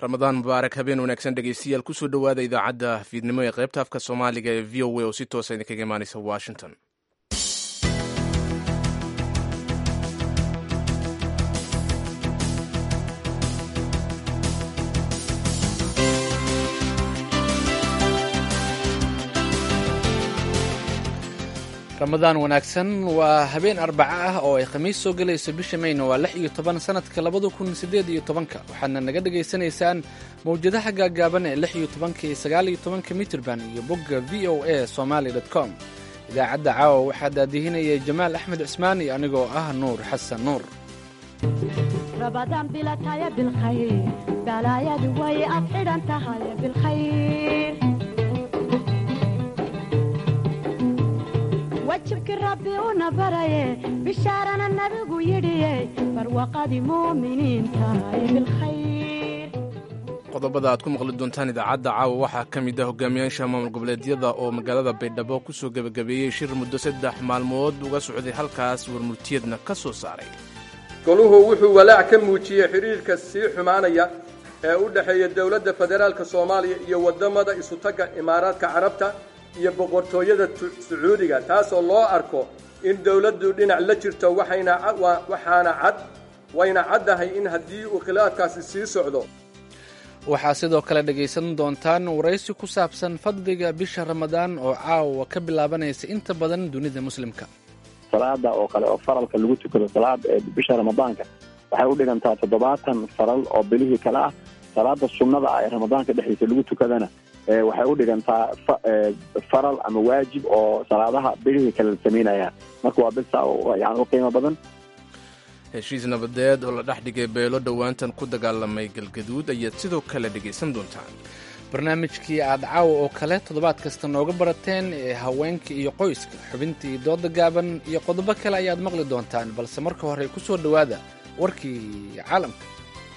ramadaan mubaarak habeen wanaagsan dhegeystayaal kusoo dhowaada idaacadda fiidnimo ee qaybta afka soomaaliga ee v o a oo si toosa idinkaga imaaneysa washington ramadaan wanaagsan waa habeen arbaco ah oo ay khamiis soo gelayso bisha mayna waa lix iyo toban sanadka labada kun siddeed iyo tobanka waxaadna naga dhagaysanaysaan mawjadaha gaagaaban ee lix iyo tobanka iyo sagaal iyo tobanka mitirban iyo bogga v o a somaali dot com idaacadda caawa waxaa daadihinaya jamaal axmed cismaan iyo anigoo ah nuur xasan nuur rabadaan bilataya bilkhayr balaayadu way ad xidhan tahay bilkhayr wajibkii rabbi una baraye bishaarana nabigu yidhiye barwaqadii muuminiin tahay bilkhayr qodobada aad ku maqli doontaan idaacadda caawa waxaa ka mid ah hogaamiyaasha maamul goboleedyada oo magaalada baydhabo ku soo gebagabeeyey shir muddo saddex maalmood uga socday halkaas warmurtiyadna ka soo saaray goluhu wuxuu walaac ka muujiyey xidhiirka sii xumaanaya ee u dhexeeya dowladda federaalka soomaaliya iyo waddamada isutagga imaaraadka carabta iyo boqortooyada sacuudiga taasoo loo arko in dowladdu dhinac la jirto waxaana cad wayna caddahay in haddii uu khilaafkaasi sii socdo waxaa sidoo kale dhegaysan doontaan waraysi ku saabsan fadliga bisha ramadaan oo caawa ka bilaabanaysa inta badan dunida muslimka salaada oo kale oo faralka lagu tukado salaada ee bisha ramadaanka waxay u dhigantaa toddobaatan faral oo bilihii kale ah salaada sunnada ah ee ramadaanka dhexdiisa lagu tukadana waxay u dhigantaa faral ama waajib oo salaadaha bilihii kale la samaynayaan marka waa bil saa yani u qiimo badan heshiis nabadeed oo la dhex dhigay beelo dhowaantan ku dagaalamay galgaduud ayaad sidoo kale dhegaysan doontaan barnaamijkii aad caawa oo kale toddobaad kasta nooga barateen ee haweenka iyo qoyska xubintii dooda gaaban iyo qodobo kale ayaad maqli doontaan balse marka hore ku soo dhowaada warkii caalamka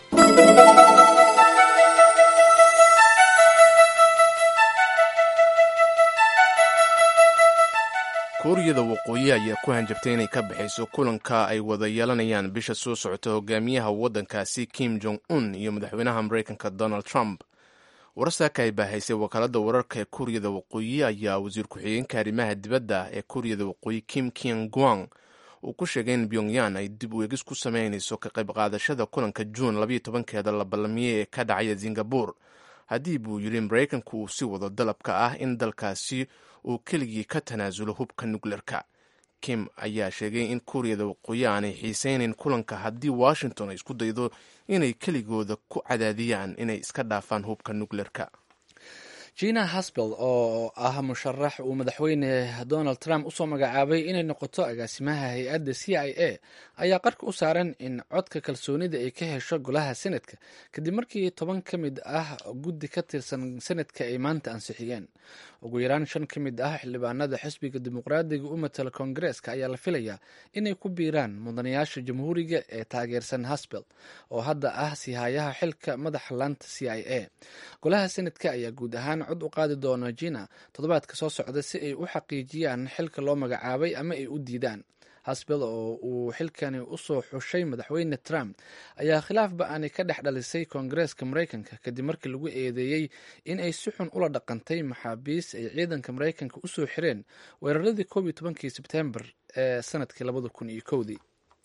kuuriyada waqooyi ayaa ku hanjabtay inay ka baxayso kulanka ay wada yeelanayaan bisha soo socota hogaamiyaha waddankaasi kim jong un iyo madaxweynaha maraykanka donald trump warsaaka ay baahaysay wakaaladda wararka ee kuuriyada waqooyi ayaa wasiir ku-xigeenka arrimaha dibadda ee kuuriyada waqooyi kim kian guang uu ku sheegay in pyongyan ay dib u eegis ku sameynayso ka qayb qaadashada kulanka juun labayo tobankeeda la ballamiyey ee ka dhacaya singabur haddii buu yidhi maraykanku uu si wado dalabka ah in dalkaasi uu keligii ka tanaasulo hubka nukleerka kim ayaa sheegay in kuuriyada waqooyi aanay xiisaynayn kulanka haddii washington ay isku daydo inay keligooda ku cadaadiyaan inay iska dhaafaan hubka nukleerka jina hasbel oo ah musharax uu madaxweyne donald trump usoo magacaabay inay noqoto agaasimaha hay-adda c i a ayaa qarka u saaran in codka kalsoonida ay ka hesho golaha senadka kadib markii toban ka mid ah guddi ka tirsan senadka ay maanta ansixiyeen ugu yaraan shan ka mid ah xildhibaanada xisbiga dimuqraadiga u matala koongareeska ayaa la filayaa inay ku biiraan mudanayaasha jamhuuriga ee taageersan hasbel oo hadda ah sihayaha xilka madaxa laanta c i a golaha senadka ayaa guud ahaan cod u qaadi doona jina toddobaadka soo socda si ay u xaqiijiyaan xilka loo magacaabay ama ay u diidaan hasbel oo uu xilkani usoo xushay madaxweyne trump ayaa khilaafba aanay ka dhex dhalisay koongareeska maraykanka kadib markii lagu eedeeyey in ay si xun ula dhaqantay maxaabiis ay ciidanka maraykanka usoo xireen weeraradii koob iyo tobankii sebtembar ee sanadkii labada kun iyo kowdii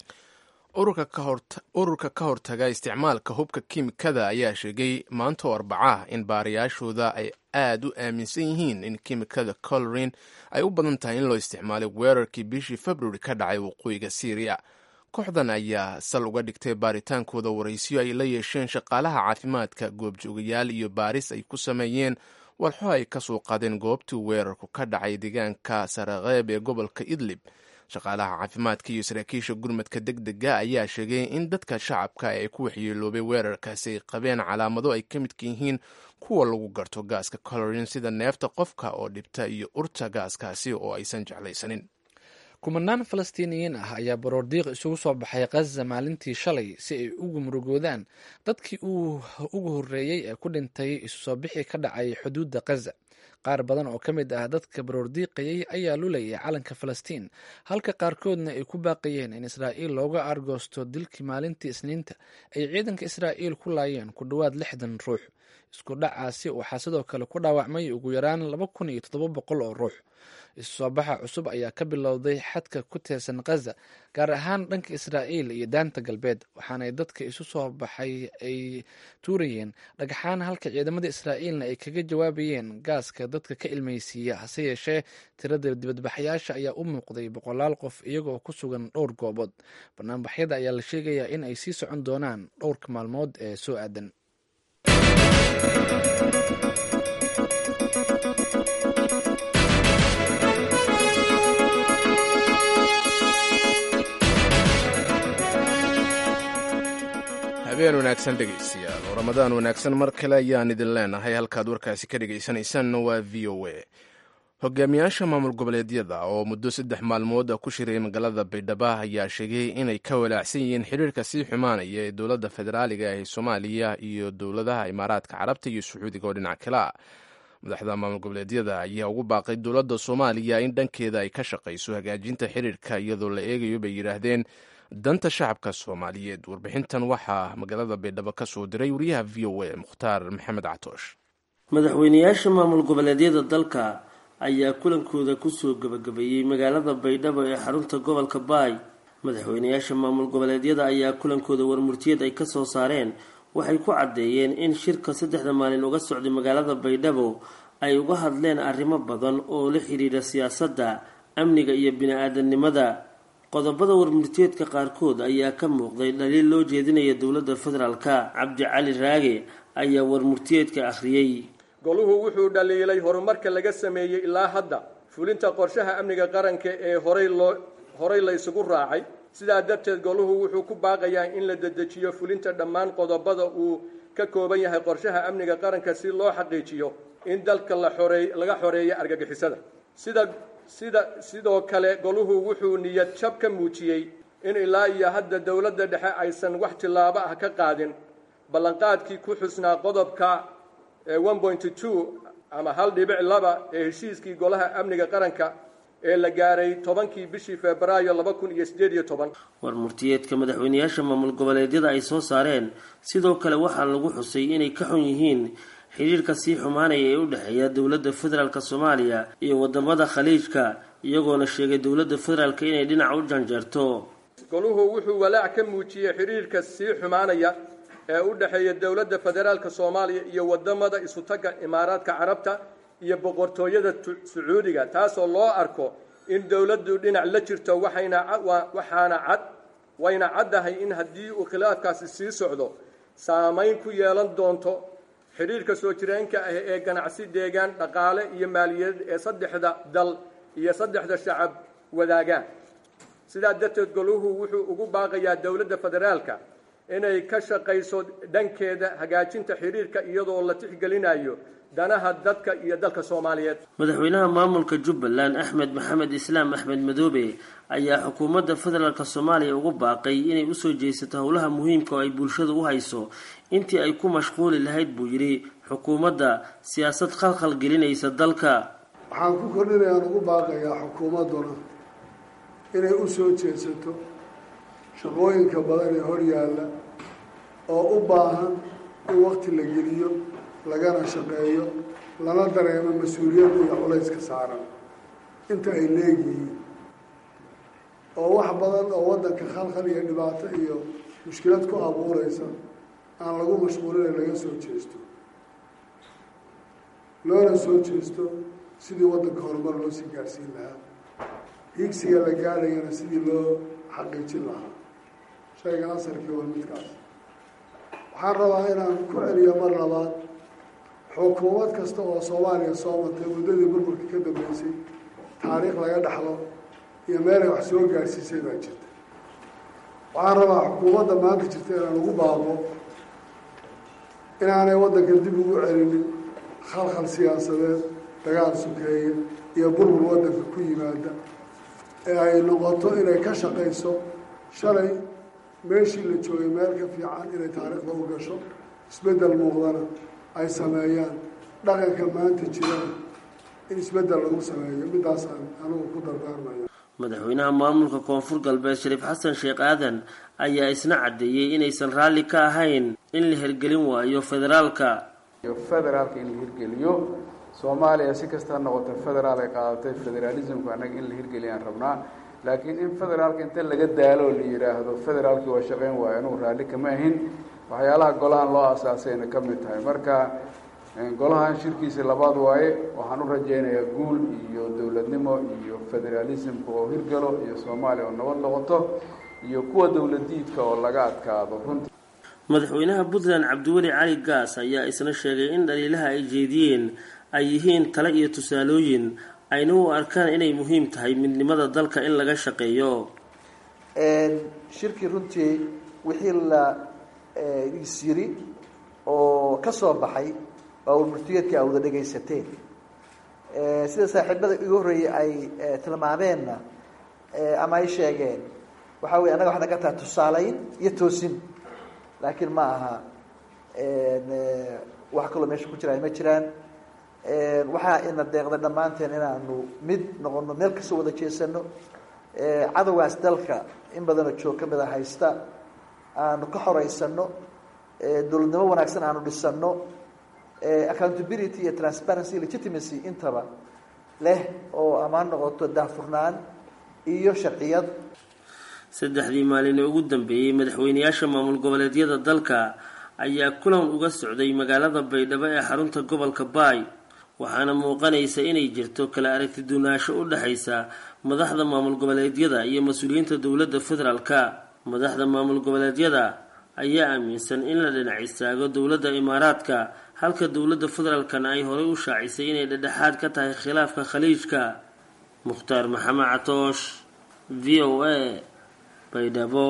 ururka ka hortaga isticmaalka hubka kiimikada ayaa sheegay maanta oo arbaca ah in baarayaashooda ay aad u aaminsan yihiin in kiimikada colorin ay u badan tahay in loo isticmaalay weerarkii bishii februari ka dhacay waqooyiga syriya kooxdan ayaa sal uga dhigtay baaritaankooda waraysiyo ay la yeesheen shaqaalaha caafimaadka goobjoogayaal iyo baaris ay ku sameeyeen walxo ay ka soo qaadeen goobtii weerarku ka dhacay deegaanka sarakheeb ee gobolka idlib shaqaalaha caafimaadka iyo saraakiisha gurmadka deg dega ayaa sheegay in dadka shacabka ee ku waxyeeloobay weerarkaasi ay qabeen calaamado ay ka midka yihiin kuwa lagu garto gaaska colorin sida neefta qofka oo dhibta iyo urta gaaskaasi oo aysan jeclaysanin kumanaan falastiiniyiin ah ayaa baroordiiq isugu soo baxay khaza maalintii shalay si ay ugu murugoodaan dadkii uu ugu horreeyey ee ku dhintay isu soo bixi ka dhacay xuduudda khaza qaar badan oo ka mid ah dadka baroordiiqayay ayaa lulayay calanka falastiin halka qaarkoodna ay ku baaqayeen in israa'iil looga aargoosto dilkii maalintii isniinta ay ciidanka israa'iil ku laayeen ku dhowaad lixdan ruux isku dhacaasi waxaa sidoo kale ku dhaawacmay ugu yaraan laba kun iyo toddoba boqol oo ruux isu soo baxa cusub ayaa ka bilowday xadka ku teersan khaza gaar ahaan dhanka israa'iil iyo daanta galbeed waxaanay dadka isu soo baxay ay tuurayeen dhagxaan halka ciidamada israa'iilna ay kaga jawaabayeen gaaska dadka ka ilmaysiiya hase yeeshee tirada dibadbaxayaasha ayaa u muuqday boqolaal qof iyagoo ku sugan dhowr goobood banaanbaxyada ayaa la sheegayaa in ay sii socon doonaan dhowrka maalmood ee soo aadan habeen wanaagsan dhegaystayaal oo ramadaan wanaagsan mar kale ayaan idin leenahay halkaad warkaasi ka dhegaysanaysaanna waa v o a hogaamiyaasha maamul goboleedyada oo muddo saddex maalmood ku shiray magaalada baydhabo ayaa sheegay inay ka walaacsan yihiin xiriirka sii xumaanaya ee dowladda federaaliga ee soomaaliya iyo dowladaha imaaraadka carabta iyo sacuudiga oo dhinac kale ah madaxda maamul goboleedyada ayaa ugu baaqay dowladda soomaaliya in dhankeeda ay ka shaqayso hagaajinta xiriirka iyadoo la eegayo bay yidhaahdeen danta shacabka soomaaliyeed warbixintan waxaa magaalada baydhabo ka soo diray wariyaha v o a mukhtaar maxamed catoosh madaxweynayaasha maamul goboleedyada dalka ayaa kulankooda kusoo gabagabeeyey magaalada baydhabo ee xarunta gobolka baay madaxweynayaasha maamul goboleedyada ayaa kulankooda warmurtiyeed ay kasoo saareen waxay ku caddeeyeen in shirka saddexda maalin uga socday magaalada baydhabo ay uga hadleen arrimo badan oo la xidhiidha siyaasadda amniga iyo bini-aadamnimada qodobada warmurtiyeedka qaarkood ayaa ka muuqday dhaliil loo jeedinaya dowladda federaalka cabdi cali raage ayaa warmurtiyeedka akhriyey goluhu wuxuu dhaliilay horumarka laga sameeyey ilaa hadda fulinta qorshaha amniga qaranka ee horay loo horay la ysugu raacay sidaa darteed goluhu wuxuu ku baaqayaa in la dedejiyo fulinta dhammaan qodobada uu ka kooban yahay qorshaha amniga qaranka si loo xaqiijiyo in dalka la xoreey laga xoreeyo argagixisada sida sida sidoo kale goluhu wuxuu niyad jab ka muujiyey in ilaa iyo hadda dowladda dhexe aysan wax tillaabo ah ka qaadin ballanqaadkii ku xusnaa qodobka one point two ama hal dhibic laba ee heshiiskii golaha amniga qaranka ee la gaaray tobankii bishii febraayo laba kun iyo siddeed iyo toban warmurtiyeedka madaxweynayaasha maamul goboleedyada ay soo saareen sidoo kale waxaa lagu xusay inay ka xun yihiin xiriirka sii xumaanaya ee u dhexeeya dowladda federaalk soomaaliya iyo wadamada khaliijka iyagoona sheegay dowladda federaalk inay dhinac u janjeerto goluhu wuxuu walaac ka muujiyey xiriirka sii xumaanaya ee u dhexeeya dowladda federaalka soomaaliya iyo wadamada isutagga imaaraadka carabta iyo boqortooyada sacuudiga taasoo loo arko in dowladdu dhinac la jirto waxayna waxaana cad wayna caddahay in haddii uu khilaafkaasi sii socdo saamayn ku yeelan doonto xidhiirka soo jireenka ah ee ganacsi deegaan dhaqaale iyo maaliyadeed ee saddexda dal iyo saddexda shacab wadaagaan sidaa darteed goluhu wuxuu ugu baaqayaa dowladda federaalka inay ka shaqayso dhankeeda hagaajinta xidhiirka iyadoo la tixgelinayo danaha dadka iyo dalka soomaaliyeed madaxweynaha maamulka jubbaland axmed maxamed islaam axmed madoobe ayaa xukuumadda federaalk soomaaliya ugu baaqay inay usoo jeesato howlaha muhiimka oo ay bulshada u hayso intii ay ku mashquuli lahayd buu yidhi xukuumadda siyaasad khalkhal gelinaysa dalka waxaan ku kordhinayaan ugu baaqayaa xukuumadduna inay u soo jeesato shaqooyinka badan ee hor yaalla oo u baahan in waqti la geliyo lagana shaqeeyo lana dareemo mas-uuliyadda iyo culayska saaran inta ay leegyihiin oo wax badan oo waddanka khalkhal iyo dhibaato iyo mushkilad ku abuureysa aan lagu mashquulina laga soo jeesto loona soo jeesto sidii waddanka horumar loo sii gaarsiin lahaa higsiga la gaadhayana sidii loo xaqiijin lahaa shayga asarkii war midkaas waxaan rabaa inaan ku celiyo mar labaad xukuumad kasta oo soomaaliya soo martay muddadii burburka ka dambeysay taariikh laga dhaxlo iyo meelay wax soo gaadhsiisay baa jirta waxaan rabaa xukuumadda maanta jirta inaan ugu baaqo inaanay waddanka dib ugu celinin khalkhal siyaasadeed dagaal sukeeye iyo burbur waddanka ku yimaada ee ay noqoto inay ka shaqayso shalay meeshii la joogay meel ka fiican inay taariikhda u gasho isbeddel muuqdana ay sameeyaan dhaqanka maanta jirana in isbeddel lagu sameeyo midaasaan anigu ku dardaarmaya madaxweynaha maamulka koonfur galbeed shariif xasan sheekh aadan ayaa isna caddeeyey inaysan raalli ka ahayn in la hirgelin waayo federaalka federaalka in la hirgeliyo soomaaliya si kasta noqota federaal ay qaadatay federaalismku annaga in la hirgeliyaan rabnaa laakiin in federaalka inta laga daalo la yidhaahdo federaalkii waa shaqayn waayo anugu raalli kama ahin waxyaalaha golahan loo asaasayna ka mid tahay marka golahan shirkiisa labaad waaye waxaan u rajaynayaa guul iyo dowladnimo iyo federaalismka oo hirgalo iyo soomaaliya oo nabad noqoto iyo kuwa dowladiidka oo laga adkaado runtii madaxweynaha puntland cabdiweli cali gaas ayaa isna sheegay in dhaliilaha ay jeediyeen ay yihiin tale iyo tusaalooyin ayna u arkaan inay muhiim tahay midnimada dalka in laga shaqeeyo shirkii runtii wixii la isyiri oo ka soo baxay waa warmurtiyeedkii a wada dhegaysateen sida saaxiibada igu horreeyey ay tilmaameenna ama ay sheegeen waxaa weye annaga waxay naga tahay tusaalayn iyo toosin laakiin ma aha wax kaloo meesha ku jira ay ma jiraan waxaa ina deeqday dhammaanteen inaanu mid noqono meel kastoo wada jeesano cadowgaas dalka in badanoo joog ka mida haysta aanu ka xoreysano dowladnimo wanaagsan aanu dhisano accountability iyo transparency legitimacy intaba leh oo amaan noqoto daahfurnaan iyo sharciyad saddexdii maalin ee ugu dambeeyey madaxweyneyaasha maamul goboleedyada dalka ayaa kulan uga socday magaalada baydhabo ee xarunta gobolka baay waxaana muuqanaysa inay jirto kala aragti duunaansho u dhexaysa madaxda maamul goboleedyada iyo mas-uuliyiinta dowladda federaalka madaxda maamul goboleedyada ayaa aaminsan in la dhinac istaago dowladda imaaraadka halka dowladda federaalkana ay horey u shaacisay inay dhedhexaad ka tahay khilaafka khaliijka mukhtaar maxamed catoosh v o a baydhabo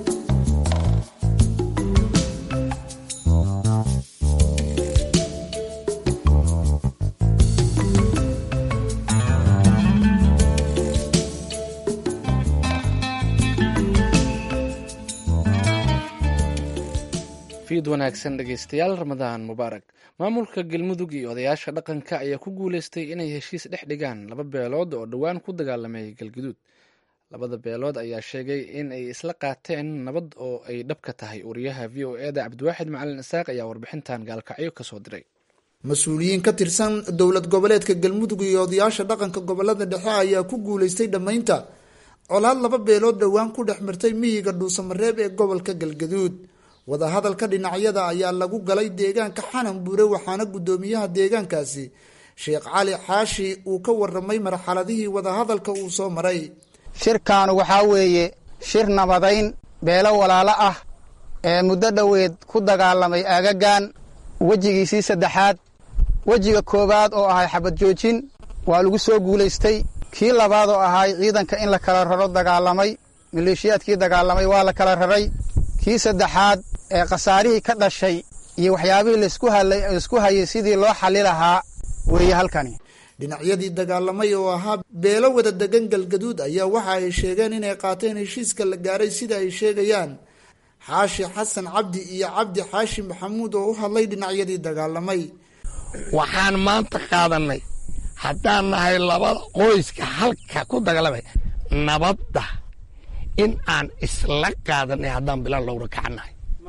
fiid wanaagsan dhegeystayaal ramadaan mubaarak maamulka galmudug iyo odayaasha dhaqanka ayaa ku guuleystay inay heshiis dhex dhigaan laba beelood oo dhowaan ku dagaalamay galguduud labada beelood ayaa sheegay in ay isla qaateen nabad oo ay dhab ka tahay wariyaha v o eda cabdiwaaxid macalin isaaq ayaa warbixintan gaalkacyo kasoo diray mas-uuliyiin ka tirsan dowlad goboleedka galmudug iyo odayaasha dhaqanka gobolada dhexe ayaa ku guuleystay dhammaynta colaad laba beelood dhowaan ku dhex mirtay miyiga dhuusamareeb ee gobolka galgaduud wadahadalka dhinacyada ayaa lagu galay deegaanka xanan buure waxaana guddoomiyaha deegaankaasi sheekh cali xaashi uu ka waramay marxaladihii wadahadalka uu soo maray shirkaanu waxaa weeye shir nabadayn beelo walaalo ah ee muddo dhoweed ku dagaalamay aagagan wejigiisii saddexaad wejiga koowaad oo ahay xabad joojin waa lagu soo guulaystay kii labaad oo ahay ciidanka in la kala raro dagaalamay maleeshiyaadkii dagaalamay waa la kala raray kii saddexaad ee khasaarihii ka dhashay iyo waxyaabihii laisku hayay sidii loo xalli lahaa weeye halkani dhinacyadii dagaalamay oo ahaa beelo wada degan galgaduud ayaa waxa ay sheegeen inay qaateen heshiiska la gaaray sida ay sheegayaan xaashi xasan cabdi iyo cabdi xaashi maxamuud oo u hadlay dhinacyadii dagaalamay waxaan maanta qaadanay haddaan nahay labada qoyska halka ku dagaalamay nabadda in aan isla qaadanay haddaan bilaan lowra kacannahay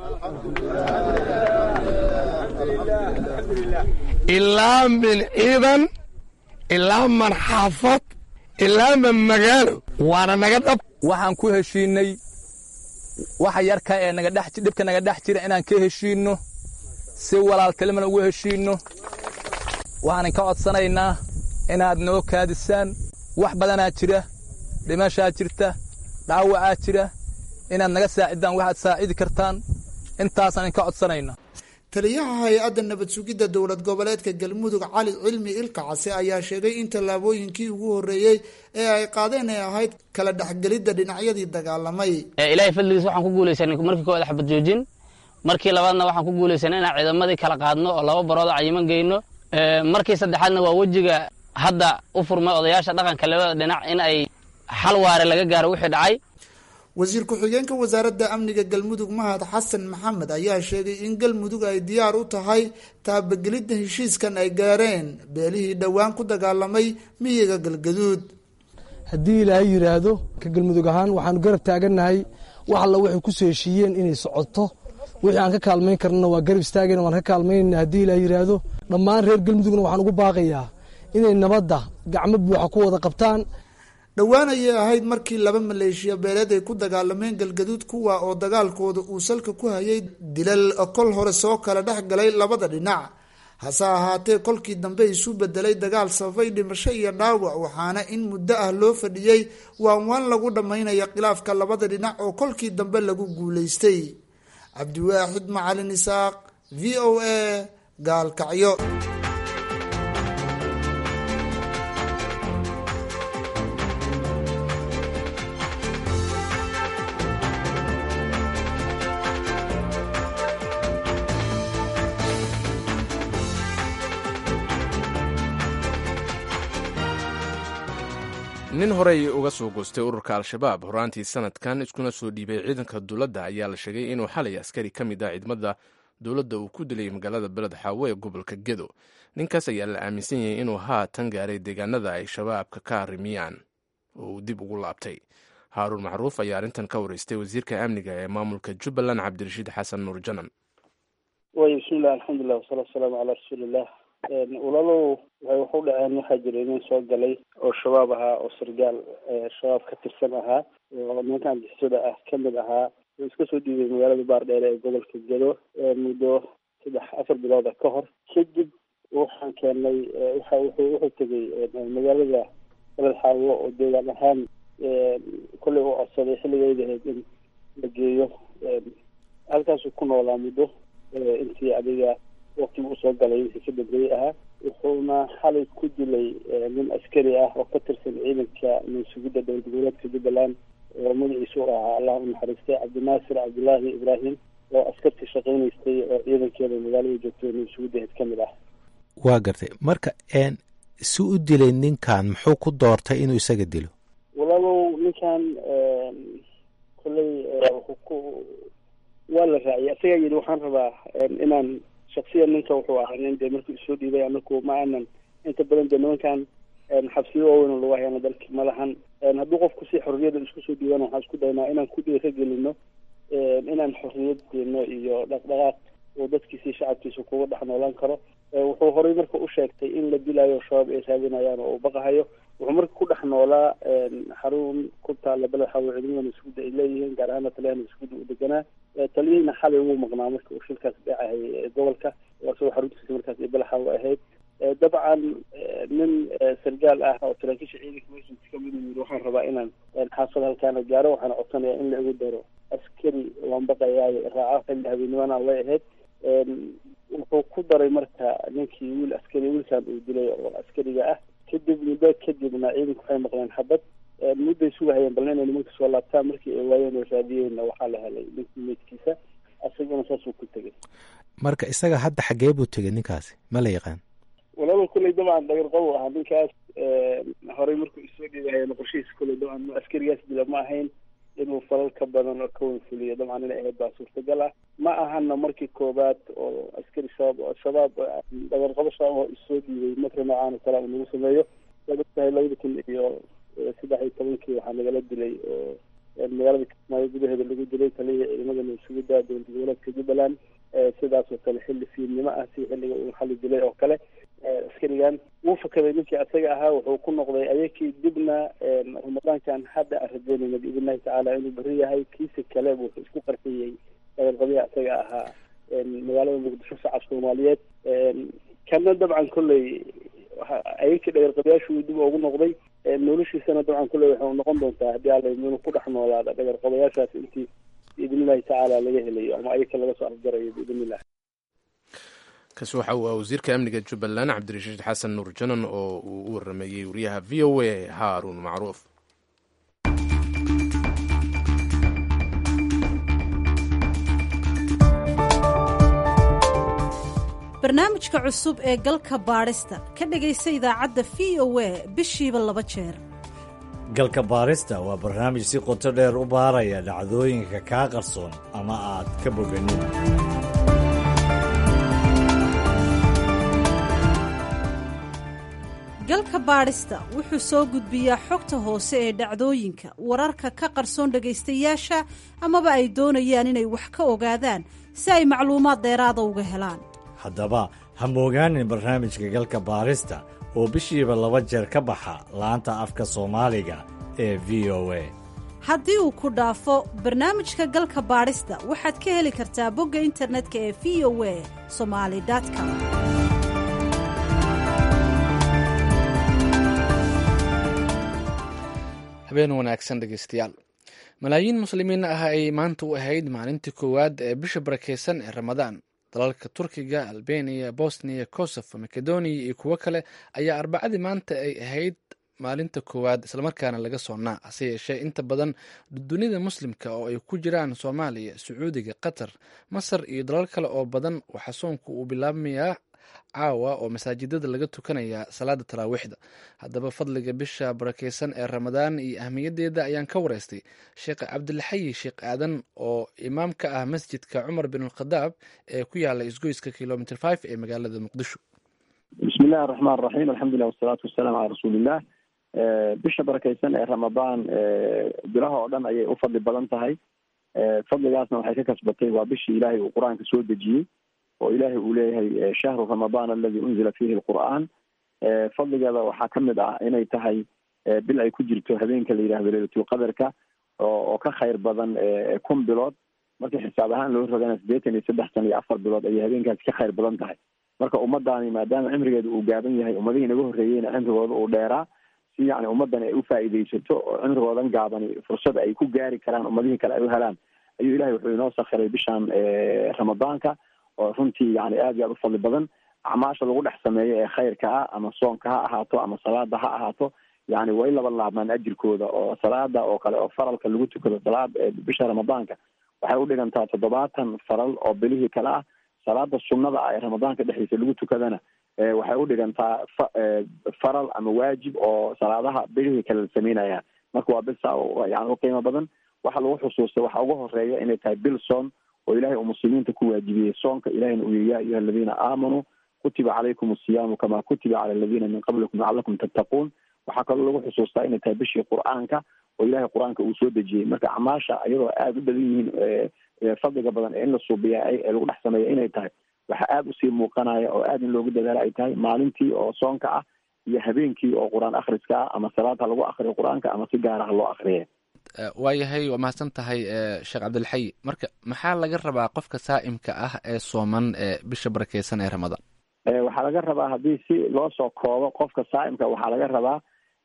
ilaa min ciidan ilaa man xaafad ilaa man magaalo waana naga dhab waxaan ku heshiinay waxa yarka ee nagadhibka naga dhex jira inaan ka heshiinno si walaaltilimana ugu heshiinno waxaanan ka codsanaynaa inaad noo kaadisaan wax badanaa jira dhimashaa jirta dhaawacaa jira inaad naga saacidaan waxaad saacidi kartaan intaasaan inka codsanayna taliyaha hay-adda nabad sugidda dowlad goboleedka galmudug cali cilmi ilka case ayaa sheegay in tallaabooyinkii ugu horreeyey ee ay qaadeen ay ahayd kala dhexgelidda dhinacyadii dagaalamay ilaahay fadligiis waxaan ku guulaysanay markii koowaad xabad joojin markii labaadna waxaan ku guulaysanay inaan ciidamadii kala qaadno oo laba barood cayiman geyno markii saddexaadna waa wejiga hadda u furmay odayaasha dhaqanka labada dhinac in ay xal waare laga gaaro wixii dhacay wasiir ku-xigeenka wasaaradda amniga galmudug mahad xasan maxamed ayaa sheegay in galmudug ay diyaar u tahay taabagelidda heshiiskan ay gaareen beelihii dhowaan ku dagaalamay miyiga galgaduud haddii ilaahay yidhaahdo ka galmudug ahaan waxaanu garab taagannahay wax alla waxay ku soo heshiiyeen inay socoto wixii aan ka kaalmayn karnana waa garab istaagayna waan ka kaalmaynayna haddii ilaahay yidhaahdo dhammaan reer galmudugna waxaan ugu baaqayaa inay nabadda gacmo buuxa ku wada qabtaan dhowaan ayay ahayd markii laba maleeshiya beeleed ay ku dagaalameen galgaduud kuwa oo dagaalkooda uu salka ku hayay dilal kol hore soo kala dhex galay labada dhinac hase ahaatee kolkii dambe isu bedelay dagaal sababay dhimasho iyo dhaawac waxaana in muddo ah loo fadhiyey waan waan lagu dhammaynaya khilaafka labada dhinac oo kolkii dambe lagu guulaystay cabdiwaaxid macalin isaaq v o a gaalkacyo nin horey uga soo goostay ururka al-shabaab horaantii sanadkan iskuna soo dhiibay ciidanka dowladda ayaa la sheegay inuu xalay askari ka mid ah ciidamada dowladda uu ku dilay magaalada beled xaawo ee gobolka gedo ninkaas ayaa la aaminsan yahay inuu haatan gaaray deegaanada ay shabaabka ka arrimiyaan oo uu dib ugu laabtay haaruun macruuf ayaa arrintan ka wareystay wasiirka amniga ee maamulka jubbaland cabdirashiid xasan nuur janan way bismillahi alxamdulilah wasalaatu wasalaamu calaa rasuuliillah walaalow waxay waxu dhaceen waxaa jira nin soo galay oo shabaab ahaa oo sargaal shabaab ka tirsan ahaa oo nimanka anjixisada ah kamid ahaa oo iska soo dhiibay magaalada baardheere ee gobolka gedo muddo saddex afar bilooda ka hor kadib waxaan keenay waxa wuxuu wuxuu tegay magaalada beled xaawo oo deegaan ahaan kollay u codsaday xilligeyda ahayd in la geeyo halkaasuu ku noolaa muddo intii adiga waktigu usoo galay wixii ka dambeeyey ahaa wuxuuna xalay ku dilay nin askari ah oo ka tirsan ciidanka mansugidda dowlad goboleedka jubbaland oo magaciisu u ahaa allah u naxariistay cabdinaasir cabdullaahi ibraahim oo askartii shaqaynaystay oo ciidankeeda magaalada joogtay mansugiddaheed ka mid ah waa gartay marka si u dilay ninkan muxuu ku doortay inuu isaga dilo walaalow ninkan kolley wuxuu ku waa la raaciyay isagaa yidhi waxaan rabaa inaan shaksiyan ninka wuxuu ahaa nin dee markii isoo dhiibay anaku ma aanan inta badan dee nimankan xabsiyo waaweyn oo lagu hayana dalki ma lahan hadduu qofku si xorriyada isku soo dhiibana waxaan isku daynaa inaan ku dhiira gelino inaan xorriyad deeno iyo dhaqdhaqaaq oo dadkiisi shacabkiisa kuga dhex noolaan karo wuxuu horey marka u sheegtay in la dilayo shabaab ay raadinayaan oo uu baqahayo wuxuu marka ku dhex noolaa xarun ku taala beled xawo ciidamada masguudda ay leeyihiin gaar ahaana taliyaha masguudda uu deganaa taliyihiina xalay wuu maqnaa marka uu shilkaas dhacahayay gobolka isagoo xaruntiisa markaas ay beled xawo ahayd dabcan nin sargaal ah oo saraakiisha ciidanka masjidka kamid yiri waxaan rabaa inaan xaafad halkaana gaaro waxaana codsanayaa in la igu daro askari waan baqayaayo raaca xilli habeennimana way ahayd wuxuu ku daray marka ninkii wiil askari wiilkan uu dilay oo askariga ah kadib muddo kadibna ciidanku waxay maqleen xabad mudday sugahayeen balna inay nimanka soo laabtaan markii ay waayeen oo raadiyeenna waxaa la helay ninkii meydkiisa asagana saasuu ku tegay marka isaga hadda xagee buu tegay ninkaasi ma la yaqaan walaaba kulley dabcan dhagar qow ahaa ninkaas horey markuu isoo dhiibahayeen qorshihiisa kulley dabcan askarigaas dila ma ahayn inuu falal ka badan oo ka wanfuliyo dabcan inay ahayd baa suurtagal ah ma ahana markii koobaad oo askari shabaab oo shabaab dhagarqabo shabaab oo isoo dhiibay marka noocaan oo kale nagu sameeyo waad ogtahay labada kun iyo saddex iyo tobankii waxaa nagala dilay oo magaalada kismaayo gudaheeda lagu dilay taliyihii ciidamada mansugidda dowlad goboleedka jubbaland sidaas oo kale xilli fiidnimo ah si xilliga uu xali dilay oo kale askarigan wuu fakaday ninkii asaga ahaa wuxuu ku noqday ayakii dibna ramadaankan hadda aan rajeynayna biidnillahi tacaala inuu beri yahay kiisa kale wuxuu isku qarxiyey dhagarqabihi asaga ahaa magaalada muqdisho shacab soomaaliyeed kana dabcan kolley ayakii dhagarqabayaashu dib ugu noqday noloshiisana dabcan kolley waxay noqon doontaa haddii alla inuu ku dhex noolaada dhagarqabayaashaas intii biidnillahi tacaala laga helayo ama ayaka laga soo afjarayo biidnillah kaasi waxa uu ah wasiirka amniga jubbaland cabdirashiid xasan nuur janan oo uu u warameeyey wariyaha v o a haaruun macruuf barnaamijka cusub ee galka baadhista ka dhegaysa idaacadda v o a bishiiba laba jeer galka baarista waa barnaamij si qoto dheer u baaraya dhacdooyinka kaa qarsoon ama aad ka boganin galka baadhista wuxuu soo gudbiyaa xogta hoose ee dhacdooyinka wararka ka qarsoon dhagaystayaasha amaba ay doonayaan inay wax ka ogaadaan si ay macluumaad dheeraada uga helaan haddaba ha moogaanin barnaamijka galka baarista oo bishiiba laba jeer ka baxa laanta afka soomaaliga ee v o a haddii uu ku dhaafo barnaamijka galka baadhista waxaad ka heli kartaa bogga internetka ee v o a somali com habeen wanaagsan dhegeystayaal malaayiin muslimiin ah ay maanta u ahayd maalintii koowaad ee bisha barakeysan ee ramadaan dalalka turkiga albeniya bosniya kosovo makedoniya iyo kuwo kale ayaa arbacadii maanta ay ahayd maalinta koowaad islamarkaana laga soonnaa hase yeeshee inta badan dunida muslimka oo ay ku jiraan soomaaliya sacuudiga qatar masar iyo dalal kale oo badan waxaa soonku uu bilaabmayaa caawa oo masaajidada laga tukanayaa salaada taraawiixda haddaba fadliga bisha barakeysan ee ramadaan iyo ahmiyaddeeda ayaan ka wareystay sheekh cabdilxayi sheekh aadan oo imaam ka ah masjidka cumar bin alkhadaab ee ku yaala isgoyska kilomitr five ee magaalada muqdisho bismi illahi araxmaan raxiim alxamdulilah wasalaatu wasalaamu calaa rasuulillah bisha barakeysan ee ramadaan bilaha oo dhan ayay u fadli badan tahay fadligaasna waxay ka kasbatay waa bishii ilaahay uu qur-aanka soo dejiyey oo ilaahay uu leeyahay shahru ramadaan aladi unzila fiihi lqur'aan fadligeeda waxaa ka mid ah inay tahay bil ay ku jirto habeenka la yidhahdo leylatulqadarka oo ka khayr badan kun bilood markii xisaab ahaan loo rogana siddeetan iyo saddex san iyo afar bilood ayay habeenkaasi ka khayr badan tahay marka ummadaani maadaama cimrigeeda uu gaaban yahay ummadihii naga horreeyeyna cimrigooda uu dheeraa si yani ummadani ay u faa'iidaysato oo cimrigoodan gaabani fursad ay ku gaari karaan ummadihii kale ay u helaan ayuu ilahay wuxuu inoo sakhiray bishaan ramadaanka oo runtii yani aad iyo aad u fadli badan acmaasha lagu dhex sameeyo ee khayrka ah ama soonka ha ahaato ama salaada ha ahaato yani way laba laabmaan ajirkooda oo salaada oo kale oo faralka lagu tukado salaad bisha ramadaanka waxay u dhigantaa toddobaatan faral oo bilihii kale ah salaada sunnada ah ee ramadaanka dhexdiisa lagu tukadana waxay u dhigantaa fa faral ama waajib oo salaadaha bilihii kale la sameynaya marka waa bil saa yani u qiimo badan waxa lagu xusuustay waxa ugu horeeya inay tahay bil soon oo ilahay uu muslimiinta ku waajibiyey soonka ilahayna uu yihi ya ayuha aladiina aamanuu kutiba calaykum asiyaamu kama kutiba cala aladiina min qablikum lacalakum tattaquun waxaa kaloo lagu xusuustaa inay tahay bishii qur-aanka oo ilahay qur-aanka uu soo dejiyey marka acmaasha iyadoo aada u badan yihiin fadliga badan ee in la suubiya ee lagu dhex sameeya inay tahay waxaa aada usii muuqanaya oo aada in loogu dadaalo ay tahay maalintii oo soonka ah iyo habeenkii oo qur-aan akhriska ah ama salaad ha lagu akriyo qur-aanka ama si gaara ha loo akriya waayahay waa mahadsan tahay sheekh cabdilxayi marka maxaa laga rabaa qofka saa'imka ah ee sooman ee bisha barakeysan ee ramadaan waxaa laga rabaa haddii si loo soo koobo qofka saa'imka waxaa laga rabaa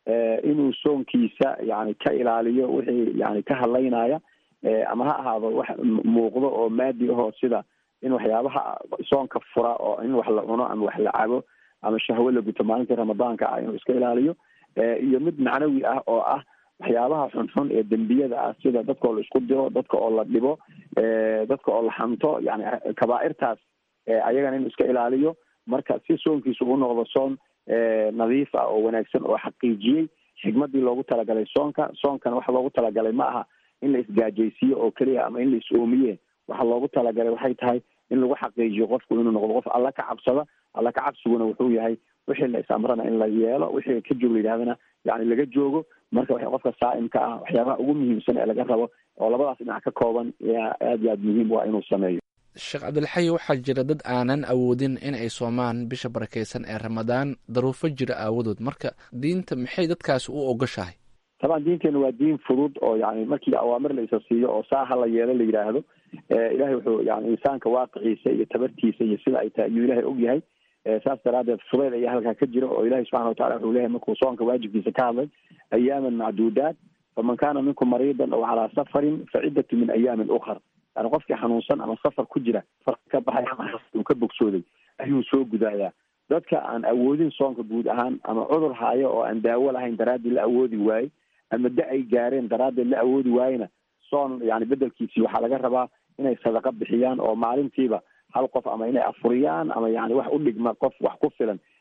inuu soonkiisa yani ka ilaaliyo wixii yani ka hadlaynaya ama ha ahaado wax muuqdo oo maadi ahoo sida in waxyaabaha soonka fura oo in wax la cuno ama wax la cabo ama shahwo la guto maalintii ramadaanka ah inuu iska ilaaliyo iyo mid macnawi ah oo ah waxyaabaha xunxun ee dembiyada ah sida dadka oo la isku diro dadka oo la dhibo dadka oo la xanto yani kabaairtaas ayagana inuu iska ilaaliyo marka si soonkiisa uu noqdo soon nadiif ah oo wanaagsan oo xaqiijiyey xikmadii loogu talagalay soonka soonkana waxa loogu talagalay ma aha in la isgaajaysiiyo oo keliya ama in la is-oomiye waxa loogu talagalay waxay tahay in lagu xaqiijiyo qofku inuu noqdo qof alla ka cabsada alla ka cabsiguna wuxuu yahay wixii la is-amrana in la yeelo wixii ka joog la yidhahdana yani laga joogo marka w qofka saa'imka ah waxyaabaha ugu muhiimsan ee laga rabo oo labadaas dhinac ka kooban yaa aad iyo aad muhiim waa inuu sameeyo sheekh cabdilxayi waxaa jira dad aanan awoodin in ay soomaan bisha barakeysan ee ramadaan daruufo jira aawadood marka diinta maxay dadkaasi u ogoshahay taban diinteena waa diin fudud oo yani markii awaamir la isa siiyo oo saa ha la yeelo la yidhaahdo ilahay wuxuu yani insaanka waaqiciisa iyo tabartiisa iyo sida ay tahay ayuu ilahay og yahay saas daraadeed fudeyd ayaa halkaa ka jira oo ilahi subxana watacala wuxuu leeyahay markuu soonka waajibkiisa ka hadlay ayaaman macduudaat faman kana minkum mariidan aw calaa safarin faciddatu min ayaamin ukar yani qofkii xanuunsan ama safar ku jira farka ka baxay ama uu ka bogsooday ayuu soo gudaayaa dadka aan awoodin soonka guud ahaan ama cudur haayo oo aan daawo lahayn daraaddeed la awoodi waaye ama da ay gaareen daraaddeed la awoodi waayena soon yani bedelkiisii waxaa laga rabaa inay sadaqa bixiyaan oo maalintiiba hal qof ama inay afuriyaan ama yani wax u dhigma qof wax ku filan